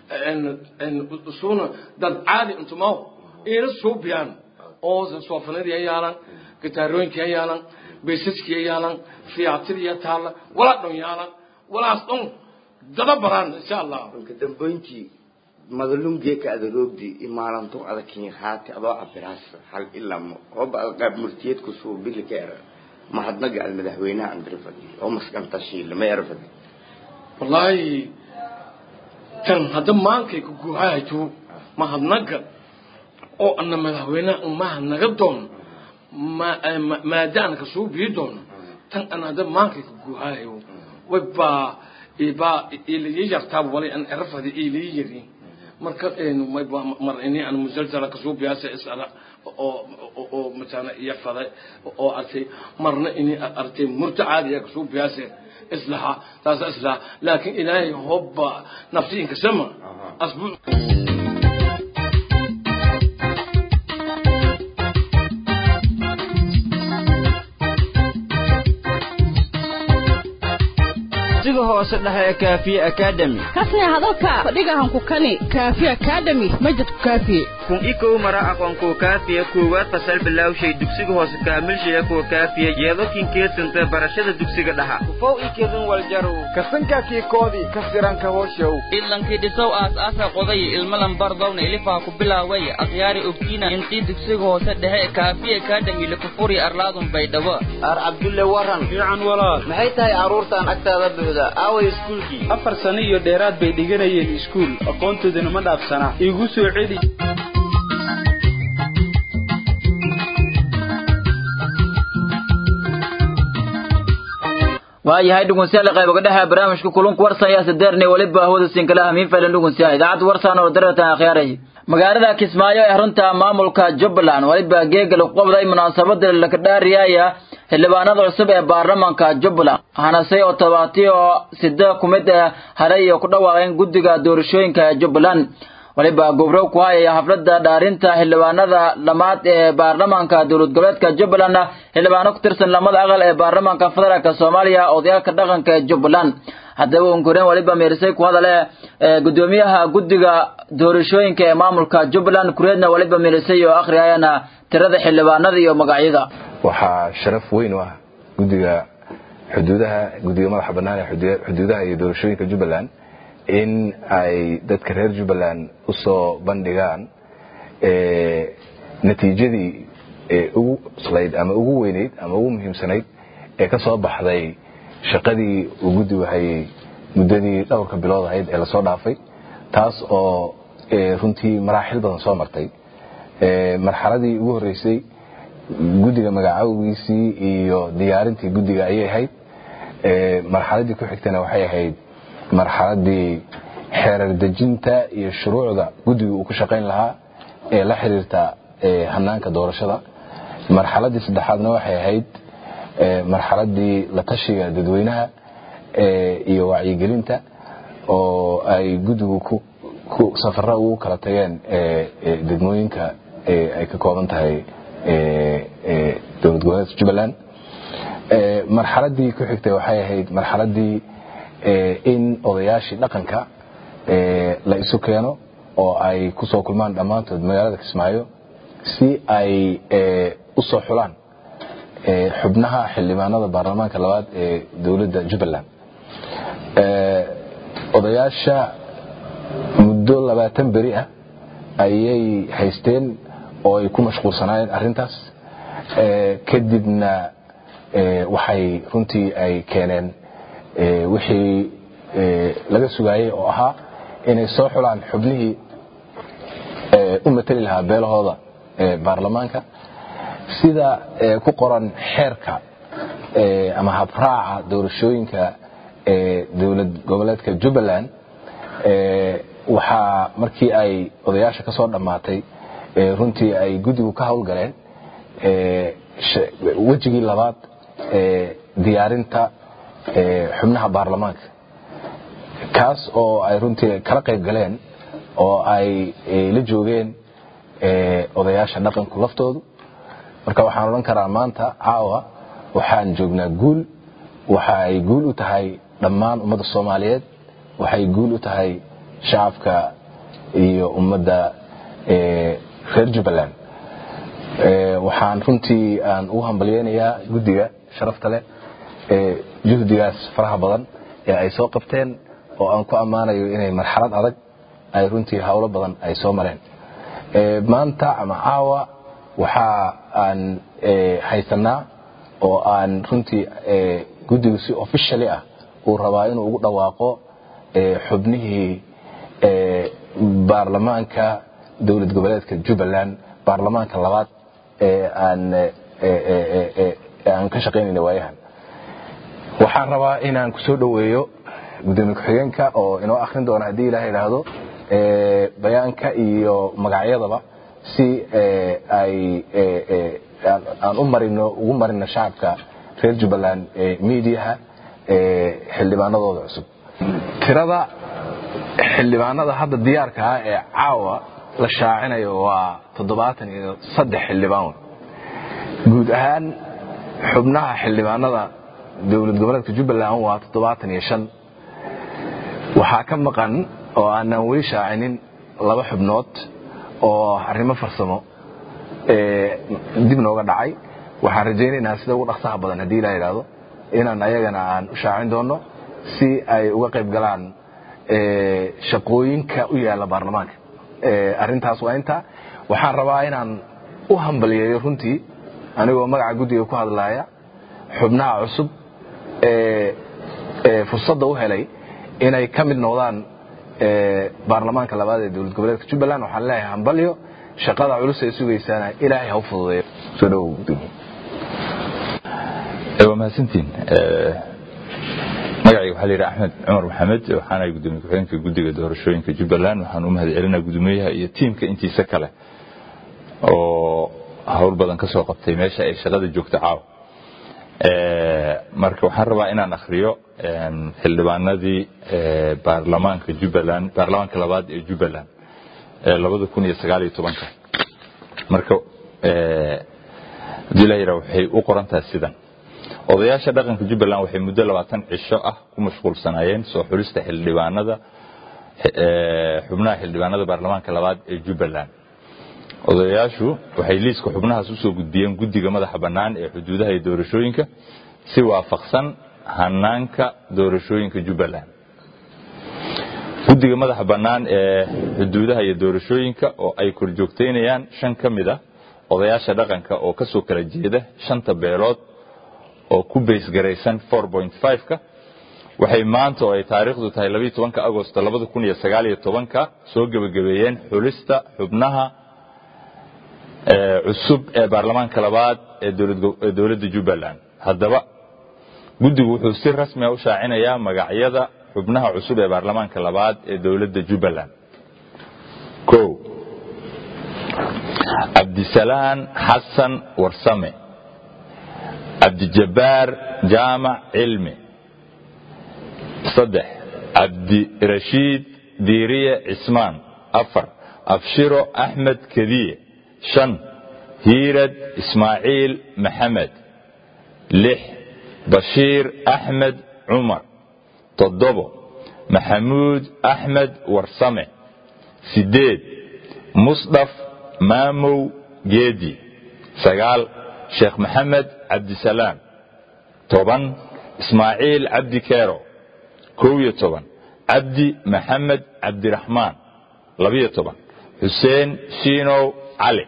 usuna dad caadi intumaw ina suubiyaan oo soofanadii ya yaalan gitaarooyinkii ya yaalan baysaskii ya yaalan fiyaatidii ya taalla walaa dhon yaalan walaas dhon dada baraan insha allah marka dambeyntii madalungeeka adaroogdi imaalanto adakin haati adoo cabiraas hal ilamo ooba qaab murtiyad kusuu bili ka era mahadnaga ad madaxweynaha andirfadi oo maskanta shiila ma erfadi wallaahi tan hadda maankay ku guuhaajo mahadnaga oo ana madaxweynaha umahadnaga doono maadaana kasoo bii doono tan ana hadda maankay ku guuhaayo waybaa ibaa ilayi yartaaba walay an erfadi ilayi yarin marka mar ini aan musalsala kasoo biyaasa isala oo oo matana iyo faday oo artay marna ini artay murta caadiya kasoo biyaasa islaha taas islaha laakiin ilaahay hobba nafsi inka sama asbu dugsiga hoose dhexe ee kaafiye academy kasne hadalka fadhigahan ku kani kaafiye academy majidku kaafiye kun ikow mara aqoonkuwa kaafiya koowaad fasal bilawshay dugsiga hoose kaamilshaya kuwa kaafiya yeedokin keesanta barashada dugsiga dhaha ufow ikedin waljarow kasankaakii koodii kasiranka hooshow idlankii dhisow aas-aasa qoday ilmalan bardowna ilifaa ku bilaaway akhyaari ogtiina intii dugsiga hoose dhexe ee kaafiye academy lakufuri arlaadun baydhabo ar cabdulle waran fiican walaal maxay tahay carruurtan agtaada buuxda aaway iskuulkii afar sano iyo dheeraad bay dhiganayeen iskuul aqoontoodana ma dhaafsana igu soo celi waayahay dhegeystayaal qayb dhexe barnaamijka kulanku warsan ayaa sadeerne weliba hawada sinkalaha miin faylan dhegeystayaal idaacadda warsan oo daratan akhyaaray magaalada kismaayo ee runta maamulka jubbaland weliba geega lagu qabday munaasabada lakadhaariyaya xildhibaanada cusub ee baarlamaanka jubbaland hanase oo todobaatiyo sida ku mid ah haray iyo ku dhawaaqeen guddiga doorashooyinka ee jubbaland waliba gobrow ku hayaya xafladda dhaarinta xildhibaanada lamaad ee baarlamaanka dowlad goboleedka jubbaland xildhibaano ku tirsan lamada aqal ee baarlamaanka federaalk soomaaliya odayaalka dhaqanka ee jubbaland haddaba unkureen waliba meerisay ku hadale gudoomiyaha guddiga doorashooyinka ee maamulka jubbaland kureedna waliba meerisay oo akhriyayana tirada xildhibaanada iyo magacyada waxaa sharaf weyn u ah guddiga xuduudaha guddiga madaxa bannaan ee xuduudaha iyo doorashooyinka jubbaland in ay dadka reer jubbaland u soo bandhigaan natiijadii ugu cuslayd ama ugu weynayd ama ugu muhiimsanayd ee ka soo baxday shaqadii uu guddigu hayay muddadii dhowrka bilood ahayd ee lasoo dhaafay taas oo runtii maraaxil badan soo martay marxaladii ugu horreysay guddiga magacawgiisii iyo diyaarintii guddiga ayay ahayd marxaladii ku xigtana waxay ahayd marxaladii xeerar dejinta iyo shuruucda guddiga uu ku shaqayn lahaa ee la xiriirta hanaanka doorashada marxaladii saddexaadna waxay ahayd marxaladii la tashiga dadweynaha iyo wacyigelinta oo ay guddigu safara ugu kala tageen degmooyinka ay ka kooban tahay dowlad goboleedka jubbaland marxaladii ku xigtay waxay ahayd marxaladii in odayaashii dhaqanka la isu keeno oo ay ku soo kulmaan dhammaantood magaalada kismaayo si ay u soo xulaan xubnaha xildhibaanada baarlamaanka labaad ee dowladda jubbaland odayaasha muddo labaatan beri ah ayay haysteen oo ay ku mashquulsanaayeen arrintaas kadibna waxay runtii ay keeneen wixii laga sugaayey oo ahaa inay soo xulaan xubnihii u mateli lahaa beelahooda baarlamaanka sida ku qoran xeerka ama habraaca doorashooyinka dowlad goboleedka jubbaland waxaa markii ay odayaasha ka soo dhammaatay runtii ay guddigu ka howlgaleen wejigii labaad diyaarinta xubnaha baarlamaanka kaas oo ay runtii kala qayb galeen oo ay la joogeen odayaasha dhaqanku laftoodu marka waxaan odhan karaa maanta caawa waxaan joognaa guul waxa ay guul u tahay dhammaan ummadda soomaaliyeed waxay guul u tahay shacabka iyo ummadda reer jubbaland waxaan runtii aan ugu hambalyeynayaa guddiga sharafta leh juhdigaas faraha badan ee ay soo qabteen oo aan ku ammaanayo inay marxalad adag ay runtii howlo badan ay soo mareen maanta ama caawa waxa aan haysanaa oo aan runtii guddigu si officially ah uu rabaa inuu ugu dhawaaqo xubnihii baarlamaanka dowlad goboleedka jubbaland baarlamaanka labaad ee aan aan ka shaqaynayna waayahan waxaan rabaa inaan ku soo dhoweeyo gudoomiye ku-xigeenka oo inoo akhrin doona haddii ilaah idhaahdo bayaanka iyo magacyadaba si ay aan u marino ugu marino shacabka reer jubbaland mediaha xildhibaanadooda cusub tirada xildhibaanada hadda diyaarka ah ee caawa la shaacinayo waa toddobaatan iyo saddex xildhibaan guud ahaan xubnaha xildhibaanada dowlad goboleedka jubbaland waa toddobaatan iyo shan waxaa ka maqan oo aanan weli shaacinin laba xubnood oo arrimo farsamo dib nooga dhacay waxaan rajaynaynaa sida ugu dhaqsaha badan haddii ilaa idhaahdo inaan ayagana aan u shaacin doono si ay uga qayb galaan shaqooyinka u yaala baarlamaanka arrintaas waa intaa waxaan rabaa inaan u hambaliyeeyo runtii anigoo magaca guddiga ku hadlaaya xubnaha cusub ee fursadda u helay inay ka mid noqdaan baarlamaanka labaad ee dowlad goboleedka jubbaland waxaan leeyahay hambalyo shaqada culus ay sugaysaana ilaahay ha u fududeeyo soo dhowow gudoomiye waa mahadsantiin magacayga waxaa la yidhi axmed cumar maxamed waxaana gudoomiye ku-xigeenka guddiga doorashooyinka jubbaland waxaan u mahad celinaa gudoomiyaha iyo tiimka intiisa kale oo howl badan ka soo qabtay meesha ay shaqada joogta caawa marka waxaan rabaa inaan akhriyo xildhibaanadii baarlamaanka jubbaland baarlamaanka labaad ee jubbaland ee labada kun iyo sagaal iyo tobanka marka haddii la yidhaha waxay u qorantahay sidan odayaasha dhaqanka jubbaland waxay muddo labaatan cisho ah ku mashquulsanaayeen soo xulista xildhibaanada xubnaha xildhibaanada baarlamaanka labaad ee jubbaland odayaashu waxay liiska xubnahaas usoo gudbiyeen guddiga madaxa bannaan ee xuduudaha iyo doorashooyinka si waafaqsan hanaanka doorashooyinka jubbaland guddiga madaxa bannaan ee xuduudaha iyo doorashooyinka oo ay korjoogtaynayaan shan ka mid ah odayaasha dhaqanka oo ka soo kala jeeda shanta beelood oo ku baysgaraysan ka waxay maanta oo ay taariikhdu tahay labayo tobanka agosto labada kun iyo sagaal iyo tobanka soo gebagabeeyeen xulista xubnaha cusub ee baarlamaanka labaad ee dowladda jubbaland haddaba guddigu wuxuu si rasmiga u shaacinayaa magacyada xubnaha cusub ee baarlamaanka labaad ee dowladda jubbaland o cabdisalaan xasan warsame cabdijabbaar jaamac cilmi saddex cabdirashiid diiriye cismaan afar abshiro axmed kediye shan hiirad ismaaciil maxamed lix bashiir axmed cumar toddobo maxamuud axmed warsame sideed musdhaf maamow geedi sagaal sheekh maxamed cabdisalaam toban ismaaciil cabdi keero kow iyo toban cabdi maxamed cabdiraxmaan labiyo toban xuseen shiinow cali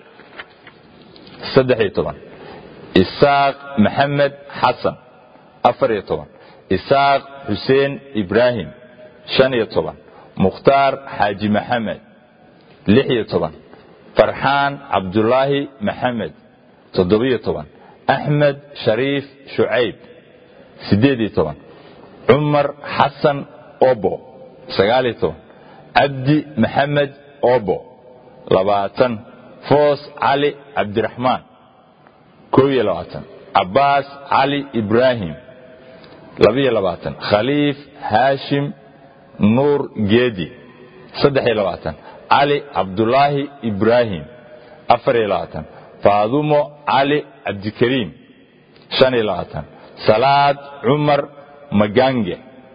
saddex iyo toban isaaq maxamed xasan afar iyo toban isaaq xuseen ibraahim shan iyo toban mukhtaar xaaji maxamed lix iyo toban farxaan cabdulaahi maxamed toddobiyo toban axmed shariif shucayb siddeed iyo toban cumar xasan obo sagaaliyo toban cabdi maxamed obo labaatan foos cali cabdiraxmaan kow iyo labaatan cabbaas cali ibraahim labiyo labaatan khaliif haashim nuur geedi saddex iyo labaatan cali cabdulaahi ibraahim afar iyo labaatan faadumo cali cabdikariim shan iyo labaatan salaad cumar magange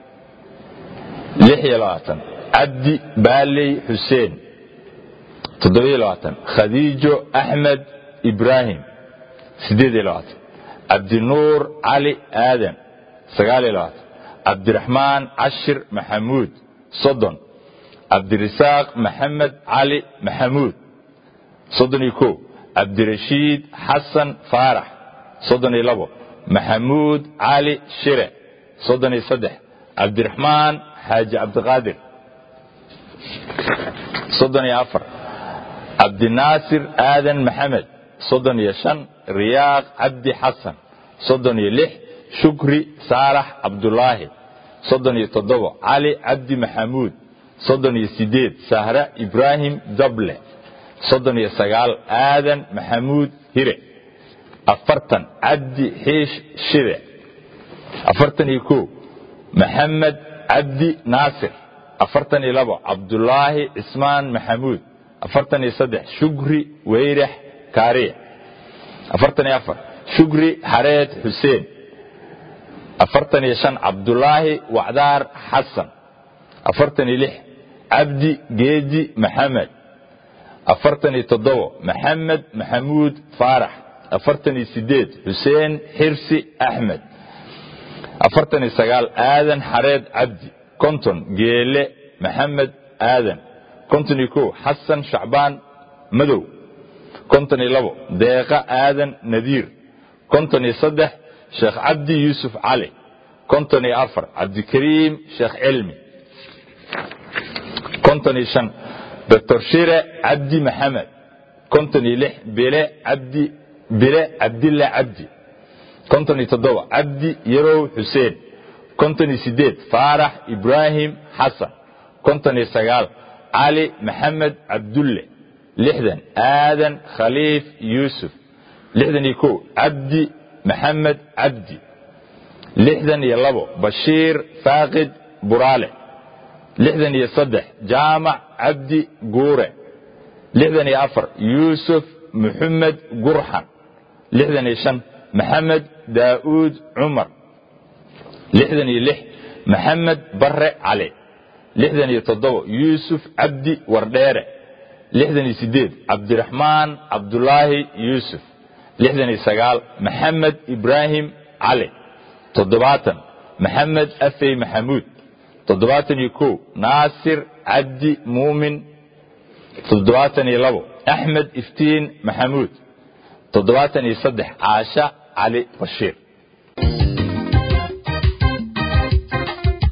lix iyo labaatan cabdi baaley xuseen toddobiyo labaatan khadiijo axmed ibraahim siddeed iyo labaatan cabdinuur cali aadan sagaal iyo labaatan cabdiraxmaan cashir maxamuud soddon cabdirasaaq maxamed cali maxamuud soddon iyo kow cabdirashiid xasan faarax soddon iyo labo maxamuud cali shire soddon iyo saddex cabdiraxmaan xaaji cabdiqaadir soddon iyo afar cabdinaasir aadan maxamed soddon iyo shan riyaaq cabdi xasan soddon iyo lix shukri saalax cabdulaahi soddon iyo toddobo cali cabdi maxamuud soddon iyo sideed sahra ibraahim dable soddon iyo sagaal aadan maxamuud hire afartan cabdi xiish shide afartan iyo kow maxamed cabdi naasir afartan iyo labo cabdulaahi cismaan maxamuud afartan iyo saddex shukri weyrax kaariya afartan iyo afar shukri xareed xuseen afartan iyo shan cabdulaahi wacdaar xasan afartan iyo lix cabdi geedi maxamed afartan iyo toddobo maxamed maxamuud faarax afartan iyo sideed xuseen xirsi axmed afartan iyo sagaal aadan xareed cabdi konton geele maxamed aadan konton iyo kow xasan shacbaan madow konton iyo labo deeqa aadan nadiir konton iyo saddex sheekh cabdi yuusuf cali konton iyo afar cabdikariim sheekh cilmi konton iyo shan doctor shire cabdi maxamed konton iyo lix bile cabdi bile cabdilla cabdi konton iyo toddoba cabdi yarow xuseen konton iyo sideed faarax ibraahim xasan konton iyo sagaal cali maxamed cabdulle lixdan aadan khaliif yuusuf lixdan iyo kow cabdi maxamed cabdi lixdan iyo labo bashiir faaqid buraale lixdan iyo saddex jaamac cabdi guure lixdan iyo afar yuusuf muxamed gurxan lixdan iyo shan maxamed daa'uud cumar lixdan iyo lix maxamed barre cali lixdan iyo toddobo yuusuf cabdi wardheere lixdan iyo sideed cabdiraxmaan cabdulaahi yuusuf lixdan iyo sagaal maxamed ibraahim cali toddobaatan maxamed afey maxamuud toddobaatan iyo kow naasir cabdi muumin toddobaatan iyo labo axmed iftiin maxamuud toddobaatan iyo saddex caasha cali bashiir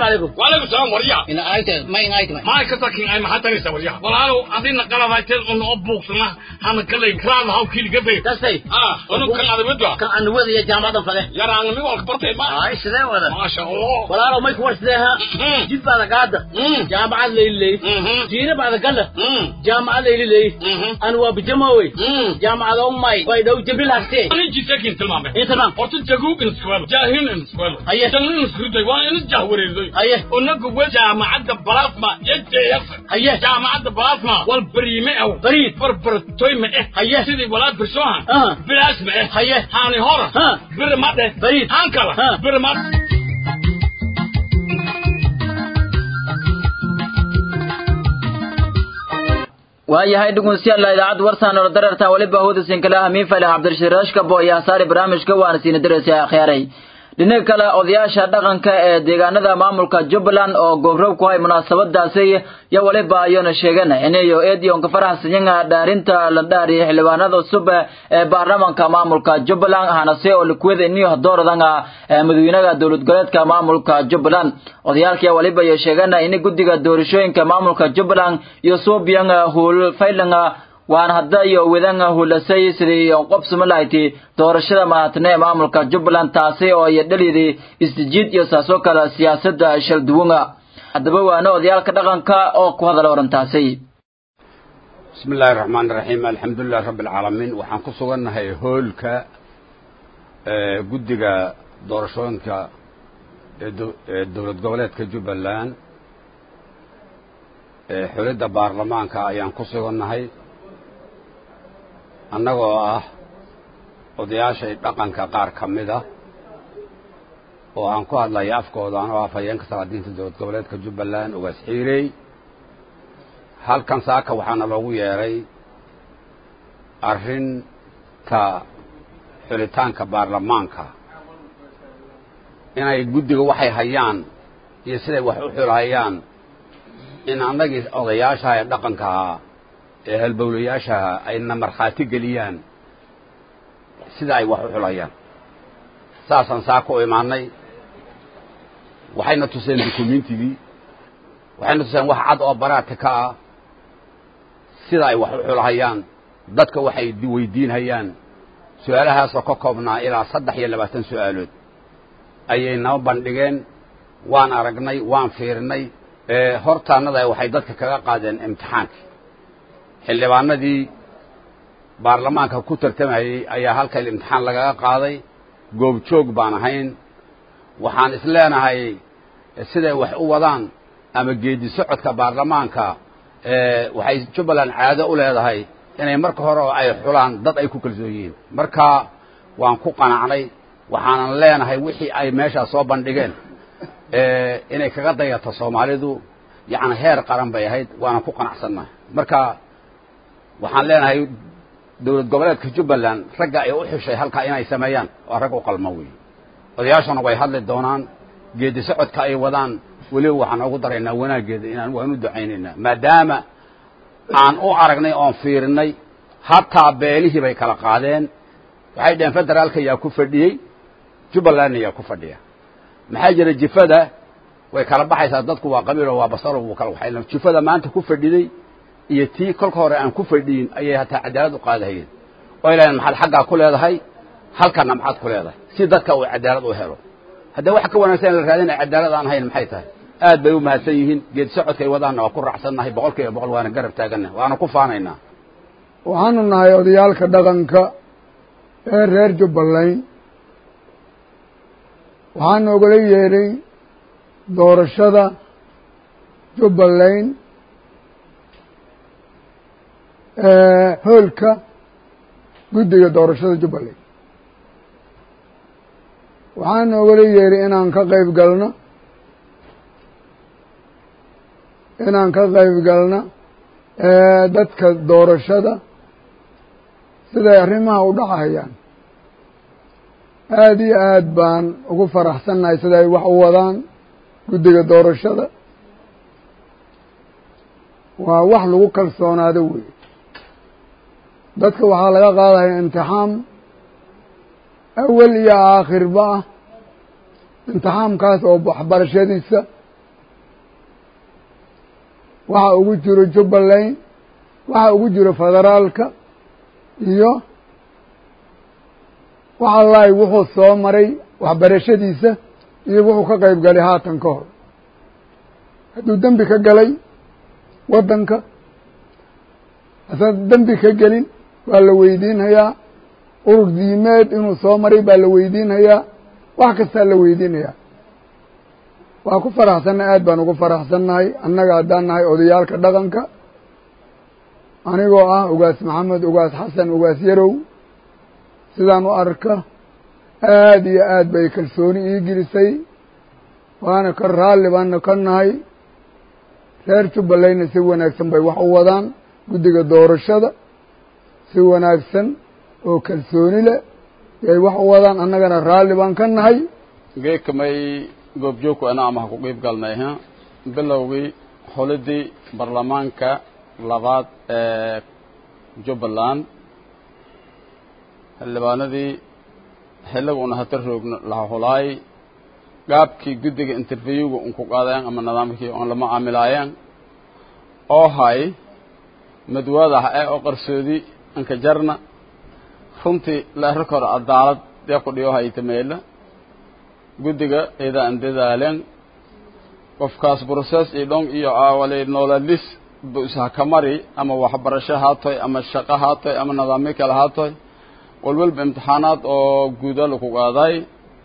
عليكم وعليكم السلام وريا إن آيت ما إن آيت ما ما كتاكين أي محل تاني سوريا والله عندنا قلب هايتين إنه أبوك سنا هم كله كرام هاو كيل قبل تسي آه إنه كان هذا بدوا كان عند وذي جامعة فله يا رانا مي والك برتي ما آه سيدا ولا ما شاء الله ولا لو ما يكون سيدها جيب بعد قاعدة جامعة ليلي جينا بعد قلة جامعة ليلي أنا وبجماوي جامعة أمي ويدو جبريل هستي أنا جيت لكن تلمام إيه تمام قلت جاكوك نسكوال جاهين نسكوال أيه جاهين نسكوال وانا جاهوري زي أيه ونقول جامعة بلاسما يجي يفر أيه جامعة بلاسما والبريمة أو بريد بربر توي ما إيه أيه سيدي ولا برسوها آه بلاس ما إيه أيه هاني هورا ها بر ما ده بريد هانكلا ها بر ما waayahay dhegeystayaal idaacadda warsan oo dararta waliba hawada sinkalaha miifale cabdirashiid rashka bo iyo hasaari barnaamijka waana siina dareysa akhyaaray dhinaca kale odayaasha dhaqanka ee deegaanada maamulka jubbaland oo goobrob ku hay munaasabadaasi yo waliba ayona sheegan inayo eediyonka faraxsanyanga dhaarinta la dhaariya xildhibaanada cusub ee baarlamanka maamulka jubbaland hanase oo likweda iniyo dooradanga madaxweynaha dowlad goboleedka maamulka jubbaland odayaalkii waliba iyo sheegan in guddiga doorashooyinka maamulka jubbaland iyo suubiyan huul faylanga waan hadda iyo wedanga hulasay sidii qobsuma lahayti doorashada mahatne ee maamulka jubbaland taasi oo iyo dhalidii isjiid iyo saasoo kale siyaasadda shalduwanga haddaba waana odayaalka dhaqanka oo ku hadala warantaasi بسم الله الرحمن الرحيم الحمد لله رب العالمين waxaan ku sugannahay hoolka ee guddiga doorashooyinka ee dowlad goboleedka jubbaland ee xulidda baarlamaanka ayaan ku sugannahay annagoo ah odayaashay dhaqanka qaar ka mid a oo aan ku hadlaya afkooda anoo ah fayeenka salaadiinta dowlad goboleedka jubbaland ugaas xiirey halkan saaka waxaana loogu yeedhay arrinta xulitaanka baarlamaanka inay guddiga waxay hayaan iyo siday wax u xulhayaan in annagii odayaashaha ee dhaqankaha ee halbowlayaashaha ayna markhaati geliyaan sida ay wax u xulayaan saasaan saaka u imaanay waxayna tuseen dukumentigii waxayna tuseen wax cad oo baraati ka ah sida ay wax u xulhayaan dadka waxay weydiinhayaan su-aalahaasoo ka koobnaa ilaa saddex iyo labaatan su-aalood ayay noo bandhigeen waan aragnay waan fiirnay hortaannada waxay dadka kaga qaadeen imtixaankii xildhibaanadii baarlamaanka ku tartamayey ayaa halkan imtixaan lagaga qaaday goobjoog baan ahayn waxaan isleenahay siday wax u wadaan ama geedi socodka baarlamaanka waxay jubbaland caado u leedahay inay marka hore oo ay xulaan dad ay ku kalsoon yihiin marka waan ku qanacnay waxaanan leenahay wixii ay meeshaas soo bandhigeen inay kaga dayato soomaalidu yacni heer qaran bay ahayd waanan ku qanacsannahay marka waxaan leenahay dowlad goboleedka jubbaland ragga ay u xushay halkaa inay sameeyaan waa rag u qalmo weeye odayaashana way hadli doonaan geedi socodka ay wadaan weliba waxaan ugu daraynaa wanaaggeeda inaan waan u ducaynaynaa maadaama aan u aragnay oon fiirinay hataa beelihii bay kala qaadeen waxay dhaheen federaalka yaa ku fadhiyey jubbalandna yaa ku fadhiya maxaa jira jifada way kala baxaysaa dadku waa qabiilo waa basaro wuu kala waxay jifada maanta ku fadhiday iyo tii kolka hore aan ku fadhiyin ayay hataa cadaalad u qaadahayeen oo ilaaheen maxaad xaggaa ku leedahay halkanna maxaad ku leedahay si dadka uu cadaalad u helo haddee waxa ka wanaagsan in la raadin ay cadaalad aan hayn maxay tahay aad bay u mahadsan yihiin geed socodkay wadaanna waa ku raacsannahay boqol kiiba boqol waana garab taagannahay waana ku faanaynaa waxaanu nahay odayaalka dhaqanka ee reer jubbaland waxaanu ogala yeedhay doorashada jubbaland hoolka guddiga doorashada jubbaland waxaanu ogala yeedhay inaan ka qayb galno inaan ka qayb galno dadka doorashada siday arrimaha u dhacayaan aada iyo aad baan ugu faraxsannahay sida ay wax u wadaan guddiga doorashada waa wax lagu kalsoonaado wey dadka waxaa laga qaadaya imtixaam awel iyo aakhirba ah imtixaamkaas oo waxbarashadiisa waxa ugu jiro jubbaland waxa ugu jiro federaalka iyo waxa lahay wuxuu soo maray waxbarashadiisa iyo wuxuu ka qayb galay haatan ka hor hadduu dembi ka galay waddanka hasan dembi ka gelin waa la weydiinhayaa urur diimeed inuu soo maray baa la weydiinhayaa wax kastaa la weydiinayaa waa ku faraxsannahay aad baan ugu faraxsannahay annaga haddaan nahay odayaalka dhaqanka anigoo ah ugaas maxamed ugaas xasan ugaas yarow sidaan u arka aad iyo aad bay kalsooni ii gelisay waana ka raalli baana ka nahay reer jubbalandna si wanaagsan bay wax u wadaan guddiga doorashada si wanaagsan oo kalsooni leh yay wax u wadaan annagana raalli baan ka nahay geekamay goobjoogku ana amaha ku qiib galnay ha bilowgii xolidii baarlamaanka labaad ee jubbaland xildhibaanadii xilliga una hata roogno laha hulaay gaabkii guddiga interviewga un ku qaadayan ama nidaamkii on lama aamilaayeen oo hay madwaadaha ee oo qarsoodi anka jarna runtii leero kore cadaalad dee ku dhiyo hayta meela guddiga ida an dadaalen qofkaas process iyo dhon iyo awali noolalis bu ishakamari ama waxbarasho haatoy ama shaqo haatoy ama nidaamyo kale haatoy walwalba imtixaanaad oo guuda laku qaaday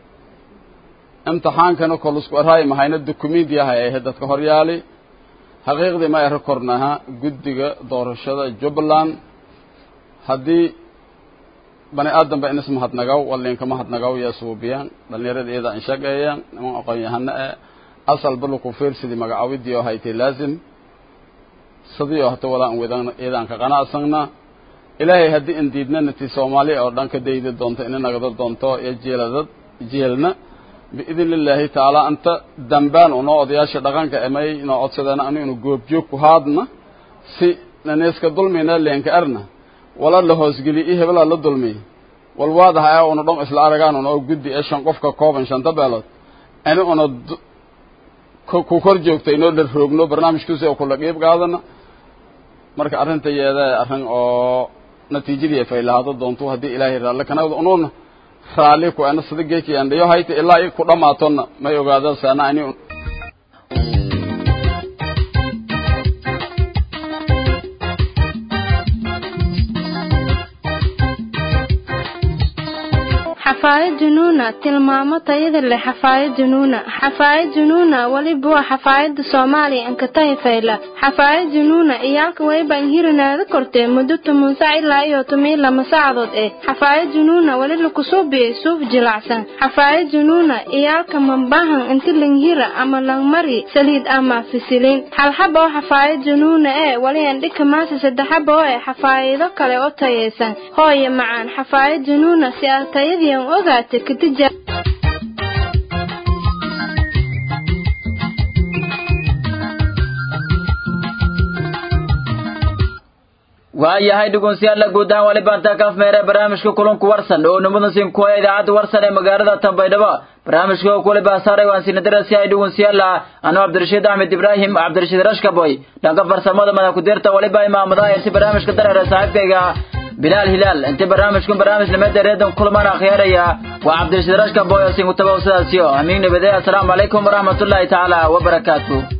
imtixaankana kolusku arhaay mahayna documenti yahay ahe dadka horyaali xaqiiqdii ma ero kornaha guddiga doorashada jubbaland haddii bani aadan ba inis mahadnagaw walinka mahadnagaw yaa suubiyaan dhalinyarada iyada an shaqeeyaan niman aqoon-yahano e asalba laku fiirsidii magacawidii oo haytay laazim sidii oo hata walaa an wedan iyadaan ka qanacsanna ilaahay haddii in diidnana ti soomaaliya oo dhan ka daydi doonto ina nagdo doonto iyo jeeladad jeelna biidn illaahi tacaala anta dambaan unoo odayaasha dhaqanka emay inoo codsadeena anu inu goobjoog ku haadna si naneeska dulmina leenka arna wala la hoosgeliy i hebelaa la dulmiy walwaadaha ee una dhon isla aragaan una oo guddi ee shan qofka kooban shanta beelood ani una ku kor joogtay inoo la roogno barnaamijkiisa oo kula qiib qaadana marka arrinta yeeda arrin oo natiijadii fay lahaado doonto haddii ilaahay raalle kanagda unuuna raalli ku ana sida geeki aan dhiyo hayta ilaa i ku dhammaatonna may ogaada saana ani xafaayad junuuna tilmaamo tayada leh xafaayad junuuna xafaayad junuuna weliba waa xafaayada soomaaliya ankatahi fayla xafaayad junuuna iyaalka wayba inhirinaada kortee muddo toban sac ilaa iyo toban lama saacadood eh xafaayad junuuna weli lakusubiyey suuf jilacsan xafaayad junuuna iyaalka mambahan inti langhira ama langmari saliid ama fisilin halxaba oo xafaayad junuuna ee weli andhika maasa saddexaba oo eh xafaayado kale oo tayaysan hooye macaan xafaayad junuuna si aad tayadiian ogaate katija waayahay dhegeystayaal guud ahaan wali baan taakaaf meere barnaamijka kulanku warsan oo nimadan siin kuwa idaacadda warsan ee magaalada Tanbaydhabo barnaamijka oo kule baasaray waan siin darasi ay dhegeystayaal anoo Cabdirashiid Ahmed Ibrahim Cabdirashiid Rashkaboy dhanka farsamada madax ku dirta wali baa imaamada ay si barnaamijka dareere saaxiibkayga bilaal hilaal inta barnaamijkan barnaamij nimeeda reedan kulmaan akhyaaraya waa cabdirashiid rashkaboy oo siin ku tabaw sidaasiyo amiin nabadee assalaamu calaykum waraxmatullaahi tacaala wabarakaatuh